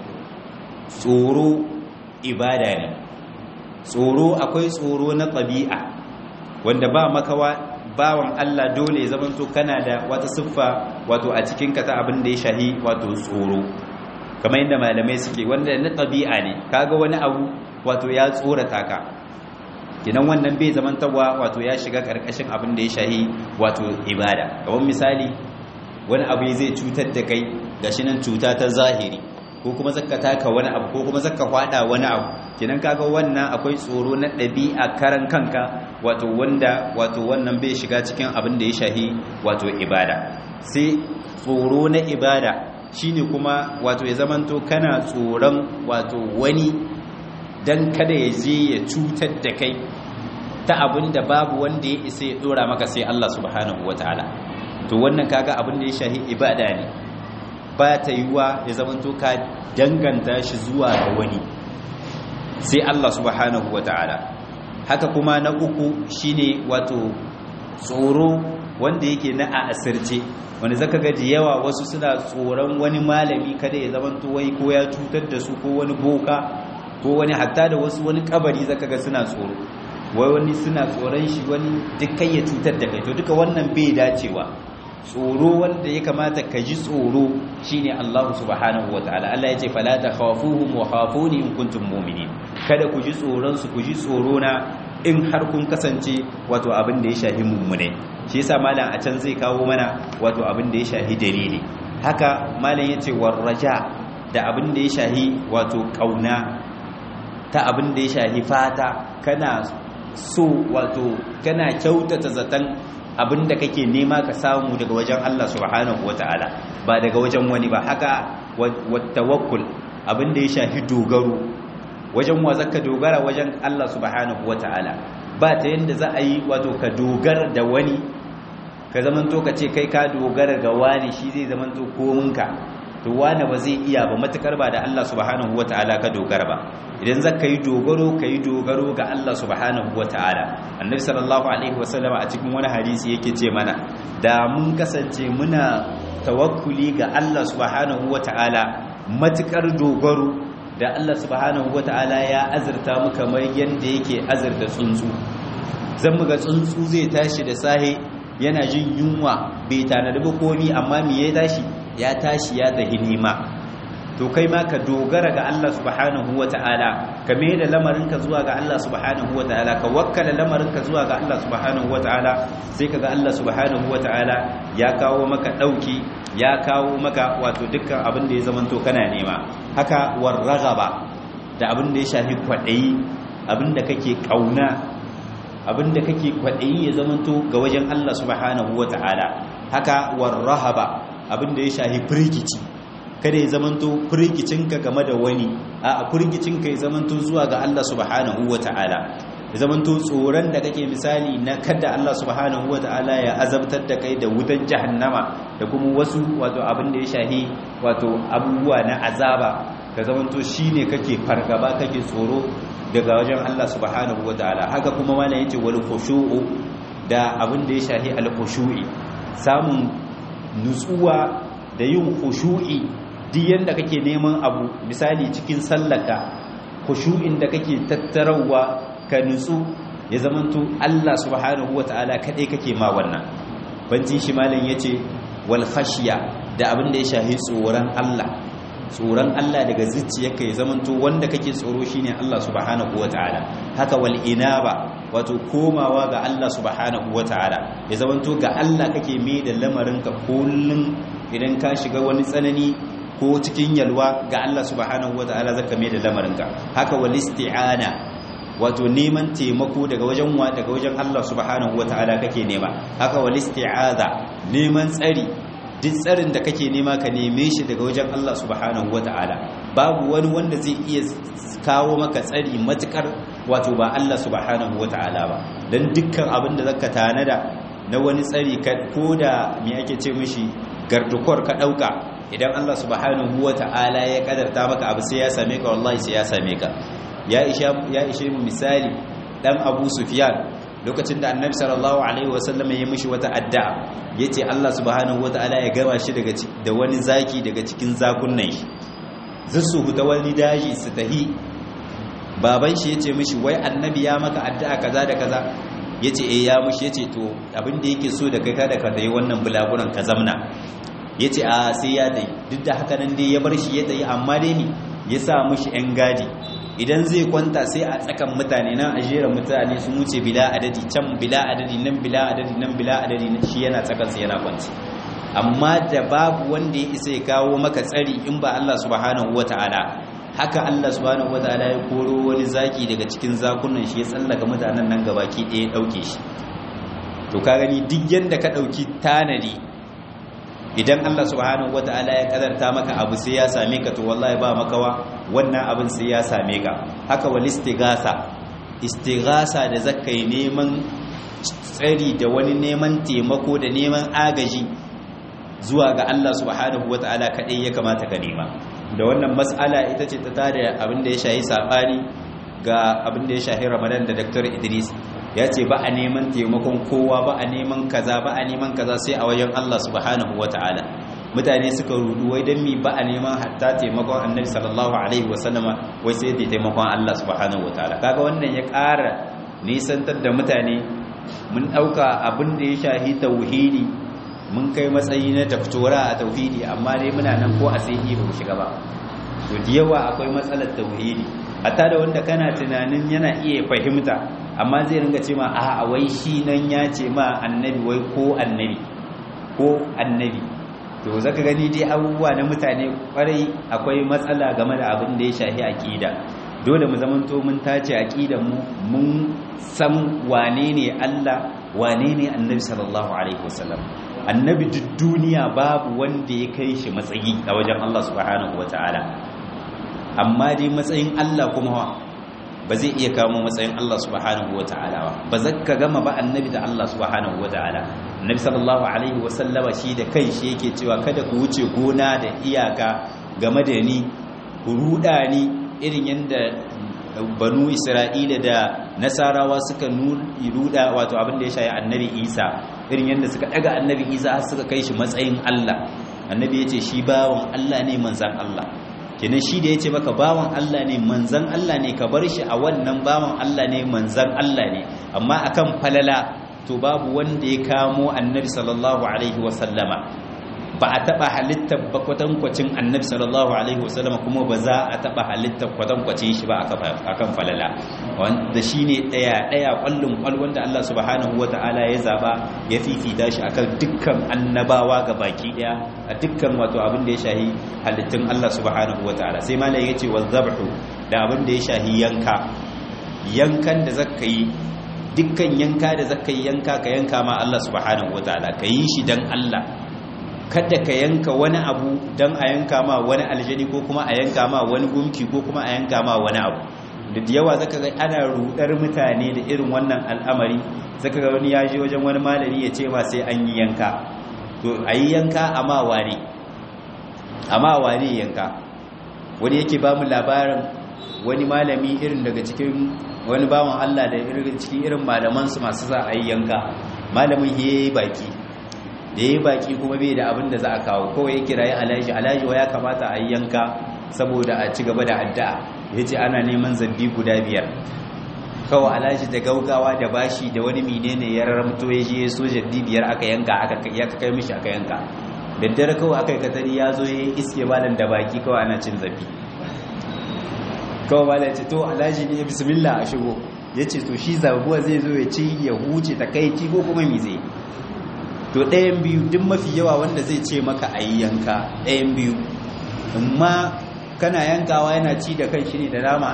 tsoro ibada ne tsoro akwai tsoro na ɗabi'a wanda ba makawa bawan Allah dole zamanto kana da wata siffa wato a cikin ka ta abin da ya shahi wato tsoro kamar yadda malamai suke wanda na ɗabi'a ne kaga wani abu wato ya tsorata ka kinan wannan bai zamantawa wato ya shiga karkashin abin da ya shahi wato ibada kamar misali wani abu zai cutar da kai gashi nan cuta ta zahiri ko kuma zaka taka wani abu ko kuma zaka kwada wani abu kinan kaga wannan akwai tsoro na ɗabi'a karan kanka wato wanda wato wannan bai shiga cikin abin da ya shahi wato ibada sai tsoro na ibada shine kuma wato ya zamanto kana tsoron wato wani dan kada ya je ya cutar da kai ta abin da babu wanda ya isa ya dora maka sai Allah subhanahu wataala to wannan kaga abin da ya shahi ibada ne ba ta yiwa ya zamanto ka danganta shi zuwa ga wani sai Allah subhanahu wataala haka kuma na uku shine wato tsoro wanda yake na a asirce wanda zaka ga da yawa wasu suna tsoron wani malami kada ya zamanto wai ko ya cutar da su ko wani boka ko wani hatta da wasu wani kabari zaka ga suna tsoro wai wani suna tsoron shi wani duk ya cutar da kai to duka wannan bai dacewa tsoro wanda ya kamata ka ji tsoro shine Allah subhanahu wataala Allah yace fala takhafuhum wa khafuni in kuntum mu'minin kada ku ji tsoron su ku ji tsoro na in har kun kasance wato abin da ya shahi mummune shi yasa malam a can zai kawo mana wato abin da ya shahi dalili haka malam yace warraja da abin da ya shahi wato kauna ta abin da ya shahi fata kana so wato kana kyautata zaton abin da kake nema ka samu daga wajen Allah subhanahu wata'ala ba daga wajen wani ba haka wattawakkul abin da ya shafi dogaro wajen wa zaka dogara wajen Allah subhanahu wata'ala ba ta yanda za a yi wato ka dogara da wani ka zamanto ka ce kai ka dogara ga wani shi zai zamanto kominka to wani ba zai iya ba matukar ba da Allah subhanahu wata'ala ka dogara ba idan zaka yi dogaro ka yi dogaro ga Allah subhanahu wata'ala annabi sallallahu alaihi wasallam a cikin wani hadisi yake ce mana da mun kasance muna tawakkuli ga Allah subhanahu wata'ala matukar dogaro da Allah subhanahu wata'ala ya azurta mu kamar yanda yake azurta tsuntsu zan muga tsuntsu zai tashi da sahe yana jin yunwa bai tanadi ba komi amma me ya tashi ya tashi ya tahi nema to kai ma ka dogara ga Allah subhanahu wata'ala ka mai da lamarinka zuwa ga Allah subhanahu wata'ala ka wakkala lamarinka zuwa ga Allah subhanahu wata'ala sai ka ga Allah subhanahu wata'ala ya kawo maka dauki ya kawo maka wato dukkan abin da ya zamanto kana nema haka warragaba da abin da ya shafi kwadayi abin da kake kauna abin da kake kwadayi ya zamanto ga wajen Allah subhanahu wata'ala haka warrahaba abin da ya shafi firgici kada ya zamanto firgicinka game da wani a firgicinka ya zamanto zuwa ga Allah subhanahu wata'ala ya zamanto tsoron da kake misali na kada Allah subhanahu wata'ala ya azabtar da kai da wutan jahannama da kuma wasu wato abin da ya shahi wato abubuwa na azaba ka zamanto shine kake fargaba kake tsoro daga wajen Allah subhanahu wata'ala haka kuma wala yace wal khushu'u da abin da ya shahi al khushu'i samun nutsuwa da yin khushu'i duk yanda kake neman abu misali cikin sallaka khushu'in da kake tattarawa ka nutsu ya zamanto Allah subhanahu wata'ala kadai kake ma wannan banci shi malam yace wal khashiya da abin da ya shahi tsoron Allah tsoron Allah daga zuciyarka ya zamanto wanda kake tsoro shine Allah subhanahu wata'ala haka wal inaba wato komawa ga Allah subhanahu wata'ala ya zamanto ga Allah kake mai da lamarinka kullun idan ka shiga wani tsanani ko cikin yalwa ga Allah subhanahu wata'ala zaka mai da lamarinka haka wal isti'ana wato neman taimako daga wajen wa daga wajen Allah subhanahu wata'ala kake nema haka wal isti'aza neman tsari duk tsarin da kake nema ka neme shi daga wajen Allah subhanahu wata'ala babu wani wanda zai iya kawo maka tsari matukar wato ba Allah subhanahu wata'ala ba dan dukkan abin da zaka tanada na wani tsari ko da me ake ce mishi gardukwar ka dauka idan Allah subhanahu wata'ala ya kadarta maka abu sai ya same ka wallahi sai ya same ka ya isha ya ishe mu misali dan Abu Sufyan lokacin da Annabi sallallahu alaihi wasallam ya mishi wata addu'a yace Allah subhanahu wata'ala ya gama shi daga da wani zaki daga cikin zakunnan shi zasu huta wani daji su tahi baban shi yace mishi wai Annabi ya maka addu'a kaza da kaza yace eh ya mishi yace to abin da yake so da kai kada ka tayi wannan bulaguran ka zamna ya ce a sai ya dai duk da haka nan dai ya bar shi ya dai amma dai ne ya sa mushi 'yan gadi idan zai kwanta sai a tsakan mutane nan a jera mutane sun wuce bila adadi can bila adadi nan bila adadi nan bila adadi shi yana tsakansa yana kwanci amma da babu wanda ya isa ya kawo maka tsari in ba Allah subhanahu wata'ala haka Allah subhanahu wata'ala ya koro wani zaki daga cikin zakunan shi ya tsallaka mutanen nan gabaki ɗaya ya ɗauke shi to ka gani duk yanda ka ɗauki tanadi idan Allah subhanahu wata'ala ya kadarta maka abu sai ya same ka to wallahi ba makawa wannan abin sai ya same ka haka wal istighasa istighasa da zakai neman tsari da wani neman taimako da neman agaji zuwa ga Allah subhanahu wata'ala kadai ya kamata ka nema da wannan mas'ala ita ce ta tare abin da ya shahi sabani ga abin da ya shahi Ramadan da Dr. Idris ya ce ba a neman taimakon kowa ba a neman kaza ba a neman kaza sai a wajen Allah subhanahu wata'ala mutane suka rudu wai dan mi ba a neman hatta taimakon annabi sallallahu alaihi wasallama wai sai da taimakon Allah subhanahu wata'ala kaga wannan ya ƙara nisantar da mutane mun ɗauka abin da ya shahi tauhidi mun kai matsayi na daftora a tauhidi amma dai muna nan ko a sai ba mu shiga ba to da yawa akwai matsalar tauhidi hatta da wanda kana tunanin yana iya fahimta amma zai ringa ce ma a wai shi nan ya ce ma annabi wai ko annabi ko annabi to zaka gani dai abubuwa na mutane kwarai akwai matsala game da abin da ya shafi aqida dole mu zamanto mun tace aqidar mu mun san wane ne Allah wane ne annabi sallallahu alaihi wasallam annabi duk duniya babu wanda ya kai shi matsayi a wajen Allah subhanahu wataala amma dai matsayin Allah kuma ba zai iya kamo matsayin Allah subhanahu wa ta'ala ba ba za ka gama ba annabi da Allah subhanahu wa ta'ala annabi sallallahu alaihi wasallama shi da kai shi yake cewa kada ku wuce gona da iyaka game da ni ku ruda ni irin yadda banu isra'ila da nasarawa suka ruda wato abin da ya shayi annabi isa irin yadda suka daga annabi isa har suka kai shi matsayin allah annabi ya ce shi bawan allah ne manzan allah kenan shi da ya ce maka bawan allah ne manzan allah ne ka bar shi a wannan bawan allah ne manzan allah ne amma akan falala to babu wanda ya kamo annabi sallallahu alaihi wasallama ba a taba halittar ba kwatankwacin annabi sallallahu alaihi wasallama kuma ba za a taba halittar kwatankwacin shi ba akan falala wanda shine daya daya kwallon kwal wanda Allah subhanahu wataala ya zaba ya fifita shi akan dukkan annabawa ga baki daya a dukkan wato abin da ya shahi halittun Allah subhanahu wataala sai malai yace wazabhu da abin da ya shahi yanka yankan da zaka yi dukkan yanka da zaka yi yanka ka yanka ma Allah subhanahu wataala ka yi shi dan Allah kada ka yanka wani abu dan a yanka ma wani aljani ko kuma a yanka ma wani gumki ko kuma a yanka ma wani abu da yawa zaka ga ana rudar mutane da irin wannan al'amari zaka ga wani ya je wajen wani malami ya ce ma sai an yi yanka to a yi yanka amma ware amma ware yanka wani yake ba mu labarin wani malami irin daga cikin wani bawan Allah da irin cikin irin malamansu masu za a yi yanka malamin ya yi baki da ya yi baki kuma bai da abin da za a kawo kawai ya kira ya alaji alaji wa ya kamata a yi yanka saboda a ci gaba da addu'a ya ce ana neman zabbi guda biyar kawai alaji da gaugawa da bashi da wani menene ya raramto ya je so jaddi biyar aka yanka aka kai mishi aka yanka daddare kawai aka yi katari ya zo ya iske malam da baki kawai ana cin zabi kawai malam ya ce to alhaji ne bismillah a shigo ya ce to shi zabuwa zai zo ya ci ya huce ta kai ci ko kuma mi zai to ɗayan biyu duk mafi yawa wanda zai ce maka a yi yanka ɗayan biyu amma kana yankawa yana ci da kan shi ne da dama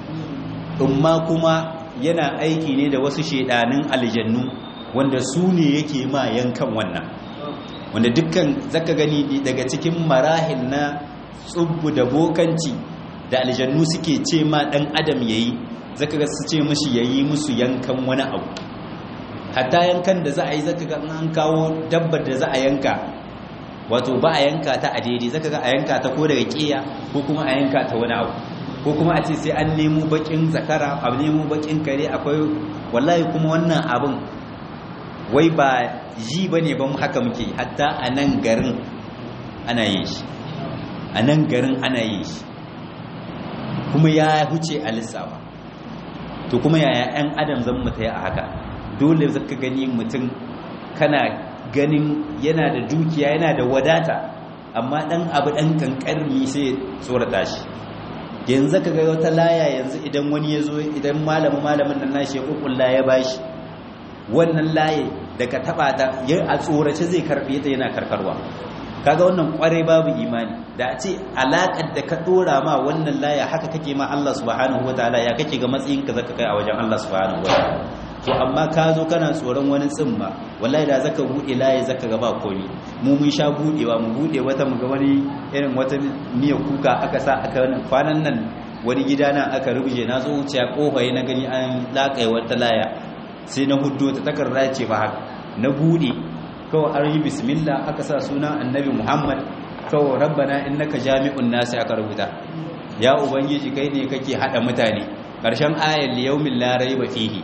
amma kuma yana aiki ne da wasu shaidanin aljannu wanda su ne yake ma yankan wannan wanda dukkan zaka gani daga cikin marahil na tsubbu da bokanci da aljannu suke ce ma dan adam yayi zaka ga su ce mishi yayi musu yankan wani abu hatta yankan da za a yi zaka ga an kawo dabbar da za a yanka wato ba a yanka ta a daidai zaka ga a yanka ta ko daga kiya ko kuma a yanka ta wani abu ko kuma a ce sai an nemo bakin zakara a nemo bakin kare akwai wallahi kuma wannan abin wai ba ji ba ne ban haka muke hatta a nan garin ana yin shi a nan garin ana yin shi kuma ya huce a lissafa to kuma yaya 'yan adam zan mutu a haka dole zaka gani mutum kana ganin yana da dukiya yana da wadata amma dan abu dan kankarmi sai tsorata shi yanzu ka ga wata laya yanzu idan wani ya zo idan malamin malamin nan nashi ya kukulla ya bashi wannan laye da ka taba ta ya a tsorace zai karbe ta yana karkarwa kaga wannan kwarai babu imani da a ce alakar da ka dora ma wannan laya haka kake ma Allah subhanahu wataala ya kake ga matsayin ka zaka kai a wajen Allah subhanahu wataala to amma ka zo kana tsoron wani tsimma wallahi da zaka bude laye zaka ga ba komi mu mun sha budewa mu bude wata mu ga wani irin wata miya kuka aka sa aka kwanan nan wani gida nan aka rubuje na zo wuce kofa na gani an lakai wata laya sai na huddo ta takarda ce ba haka na bude kawai an yi bismillah aka sa sunan annabi muhammad kawai rabbana innaka jami'un nasi aka rubuta ya ubangiji kai ne kake hada mutane karshen ayar liyaumin la raiba fihi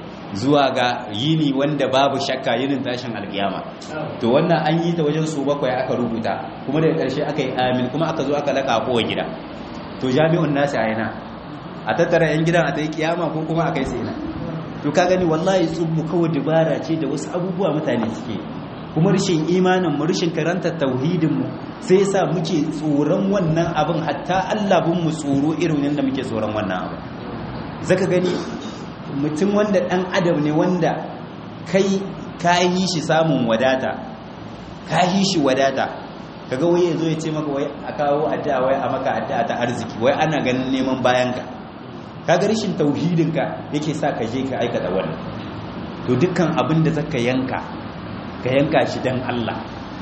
zuwa ga yini wanda babu shakka yinin tashin alkiyama to wannan an yi ta wajen su bakwai aka rubuta kuma daga karshe aka yi amin kuma aka zo aka laka kowa gida to jami'un nasi a yana a tattara yan gidan a ta yi kiyama ko kuma aka yi tsina to ka gani wallahi tsubbu kawai dubara ce da wasu abubuwa mutane suke kuma rashin imanin mu rashin karanta tauhidin mu sai yasa muke tsoron wannan abin hatta Allah bin mu tsoro irin yadda muke tsoron wannan abin zaka gani mutum wanda dan adam ne wanda kai ka yi shi samun wadata ka yi shi wadata kaga wai yazo ya ce maka wai a kawo addu'a wai a maka addu'a ta arziki wai ana ganin neman bayanka kaga rashin tauhidinka yake sa ka je ka aikata wannan to dukkan abin da zaka yanka ka yanka shi dan Allah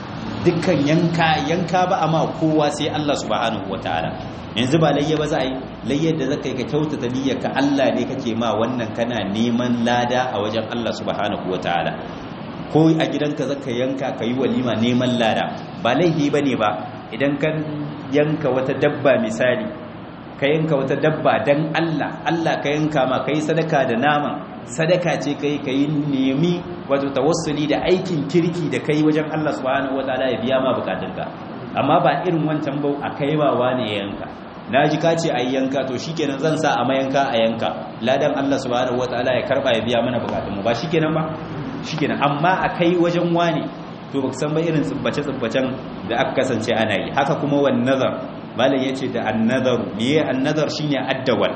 dukkan yanka yanka ba amma kowa sai Allah subhanahu wataala yanzu ba layya ba za a yi layyar da zaka yi ka kyautata niyyar ka Allah ne kake ma wannan kana neman lada a wajen Allah subhanahu wataala ko a gidanka zaka yanka ka yi walima neman lada ba laifi ba ne ba idan ka yanka wata dabba misali ka yanka wata dabba don Allah Allah ka yanka ma ka yi sadaka da naman sadaka ce ka yi ka yi nemi wato tawassuli da aikin kirki da ka yi wajen Allah subhanahu wa ta'ala ya biya ma bukatunka amma ba irin wancan bau a kai ba wane ya yanka na ji ka ce a yi yanka to shikenan zan sa a mayanka a yanka ladan Allah subhanahu wa ta'ala ya karba ya biya mana bukatunmu ba shikenan ba shikenan amma a kai wajen wane to baka san ba irin tsubbace-tsubbacen da aka kasance ana yi haka kuma wan nazar malam yace da an-nazar miye an-nazar shine addawal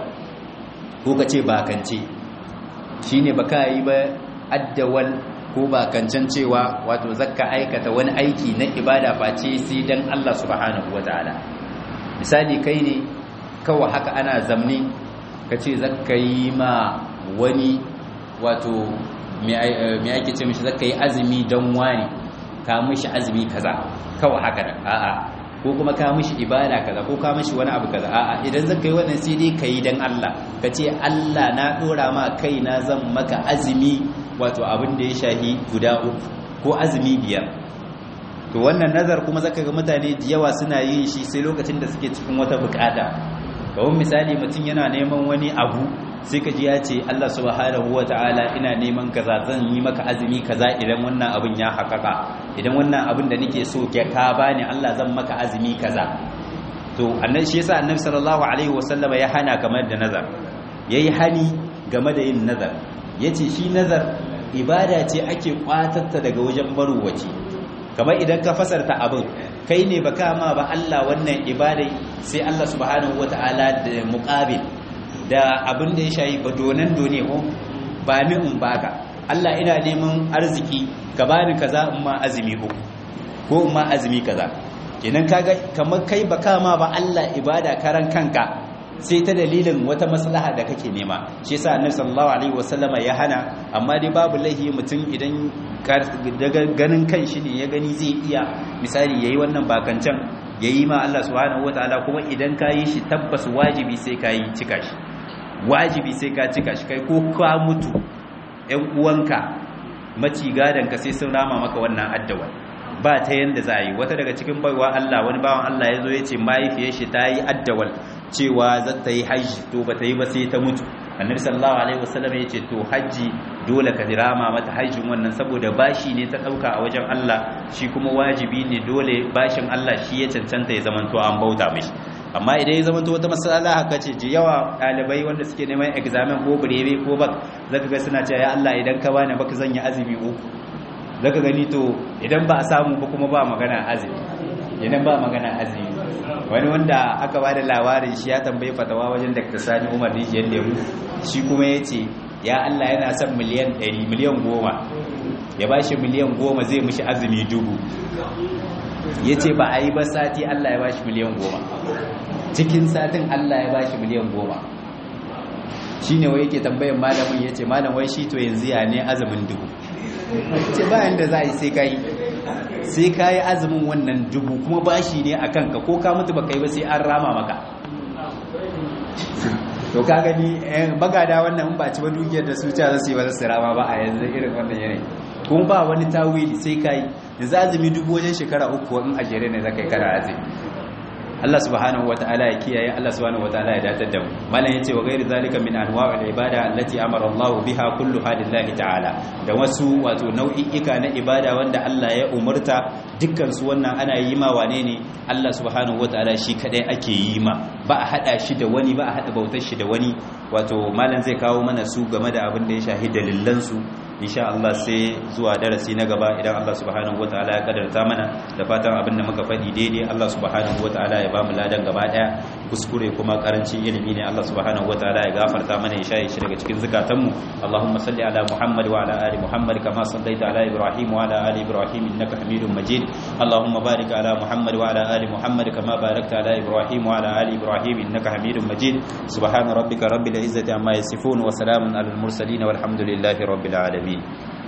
ko kace bakance shine baka yi ba addawal ko bakancan cewa wato zakka aikata wani aiki na ibada face sai dan Allah subhanahu wataala misali kai ne kawai haka ana zamni kace zakka yi ma wani wato me ake ce mishi zakka yi azumi dan wani ka mishi azumi kaza kawai haka da a'a ko kuma ka mishi ibada kaza ko ka mishi wani abu kaza a'a idan zaka yi wannan sai dai kai dan Allah ka ce Allah na dora ma kaina zan maka azumi wato abin da ya shahi guda uku ko azumi biyar to wannan nazar kuma zaka ga mutane da yawa suna yin shi sai lokacin da suke cikin wata bukata kawai misali mutum yana neman wani abu sai ka ji ya ce Allah subhanahu wa ta'ala ina neman kaza zan yi maka azumi kaza idan wannan abin ya haƙaƙa idan wannan abin da nake so ke ka bani Allah zan maka azumi kaza to annabi shi yasa annabi sallallahu alaihi wasallama ya hana kamar da nazar yayi hani game da yin nazar yace shi nazar ibada ce ake kwatatta daga wajen maruwaci kamar idan ka fasarta abin kai ne baka ma ba Allah wannan ibadai sai Allah subhanahu wataala da muqabil da abin da ya shayi ba donan done ko ba ni in baka Allah ina neman arziki ka bani kaza in ma azumi ko ko in ma azumi kaza kenan kaga kamar kai baka ma ba Allah ibada karan kanka sai ta dalilin wata maslaha da kake nema shi yasa annabi sallallahu alaihi wasallama ya hana amma dai babu laihi mutum idan daga ganin kan shi ne ya gani zai iya misali yayi wannan bakancan yayi ma Allah subhanahu wataala kuma idan ka yi shi tabbas wajibi sai ka yi cika shi wajibi sai ka cika shi kai ko ka mutu ƴan uwanka maci ka sai sun rama maka wannan addawa ba ta yanda za a yi wata daga cikin baiwa Allah wani bawan Allah ya zo ya ce mahaifiyar shi ta yi addawal cewa za ta yi hajji to ba ta yi ba sai ta mutu annabi sallallahu alaihi wasallam ya ce to hajji dole ka rama mata hajjin wannan saboda bashi ne ta dauka a wajen Allah shi kuma wajibi ne dole bashin Allah shi ya cancanta ya zamanto an bauta mishi amma idan ya zamanto wata masala haka ce ji yawa ɗalibai wanda suke neman examen ko birebe ko bak zaka ga suna cewa ya Allah idan ka bani baka zan yi azumi uku zaka gani to idan ba a samu ba kuma ba magana azumi idan ba magana azumi wani wanda aka ba da labarin shi ya tambayi fatawa wajen Dr. Sani Umar Rijiyar Lemu shi kuma ya ce ya Allah yana son miliyan 100 miliyan 10 ya ba shi miliyan 10 zai mishi azumi dubu ya ce ba a yi ba sati Allah ya ba shi miliyan 10 cikin satin Allah ya ba shi miliyan 10 shi ne wai yake tambayin malamin ya ce malam wai shi to yanzu ya ne azumin dubu ce bayan da za a yi sai ka yi sai ka yi azumin wannan dubu kuma bashi ne a kanka ko ka mutu ba kai ba sai an rama maka to ka gani bagada wannan ba ci ba dukiyar da su ta za su yi ba za su rama ba a yanzu irin wannan yanayi kuma ba wani tawili sai ka yi yanzu azumi dubu wajen shekara uku in a jere ne za ka yi kara azumi Allah subhanahu wataala ya kiyaye Allah subhanahu wataala ya datar da mu malam yace wa ghairi zalika min anwa'il ibada allati amara Allah biha kulluha lillahi ta'ala da wasu wato nau'i'ika na ibada wanda Allah ya umurta dukkan su wannan ana yi ma wane ne Allah subhanahu wataala shi kadai ake yi ma ba a hada shi da wani ba a hada bautar shi da wani wato malam zai kawo mana su game da abin da ya shahi dalilan su insha Allah sai zuwa darasi na gaba idan Allah subhanahu wataala ya kadarta mana da fatan abin da muka faɗi daidai Allah subhanahu wataala ya ba mu ladan gaba daya kuskure kuma karancin ilimi ne Allah subhanahu wataala ya gafarta mana ya shaye shi daga cikin zukatanmu Allahumma salli ala Muhammad wa ala ali Muhammad kama sallaita ala Ibrahim wa ala ali Ibrahim innaka Hamidum Majid Allahumma barik ala Muhammad wa ala ali Muhammad kama barakta ala Ibrahim wa ala ali Ibrahim innaka Hamidum Majid subhana rabbika rabbil izzati amma yasifun wa salamun alal mursalin walhamdulillahi rabbil alamin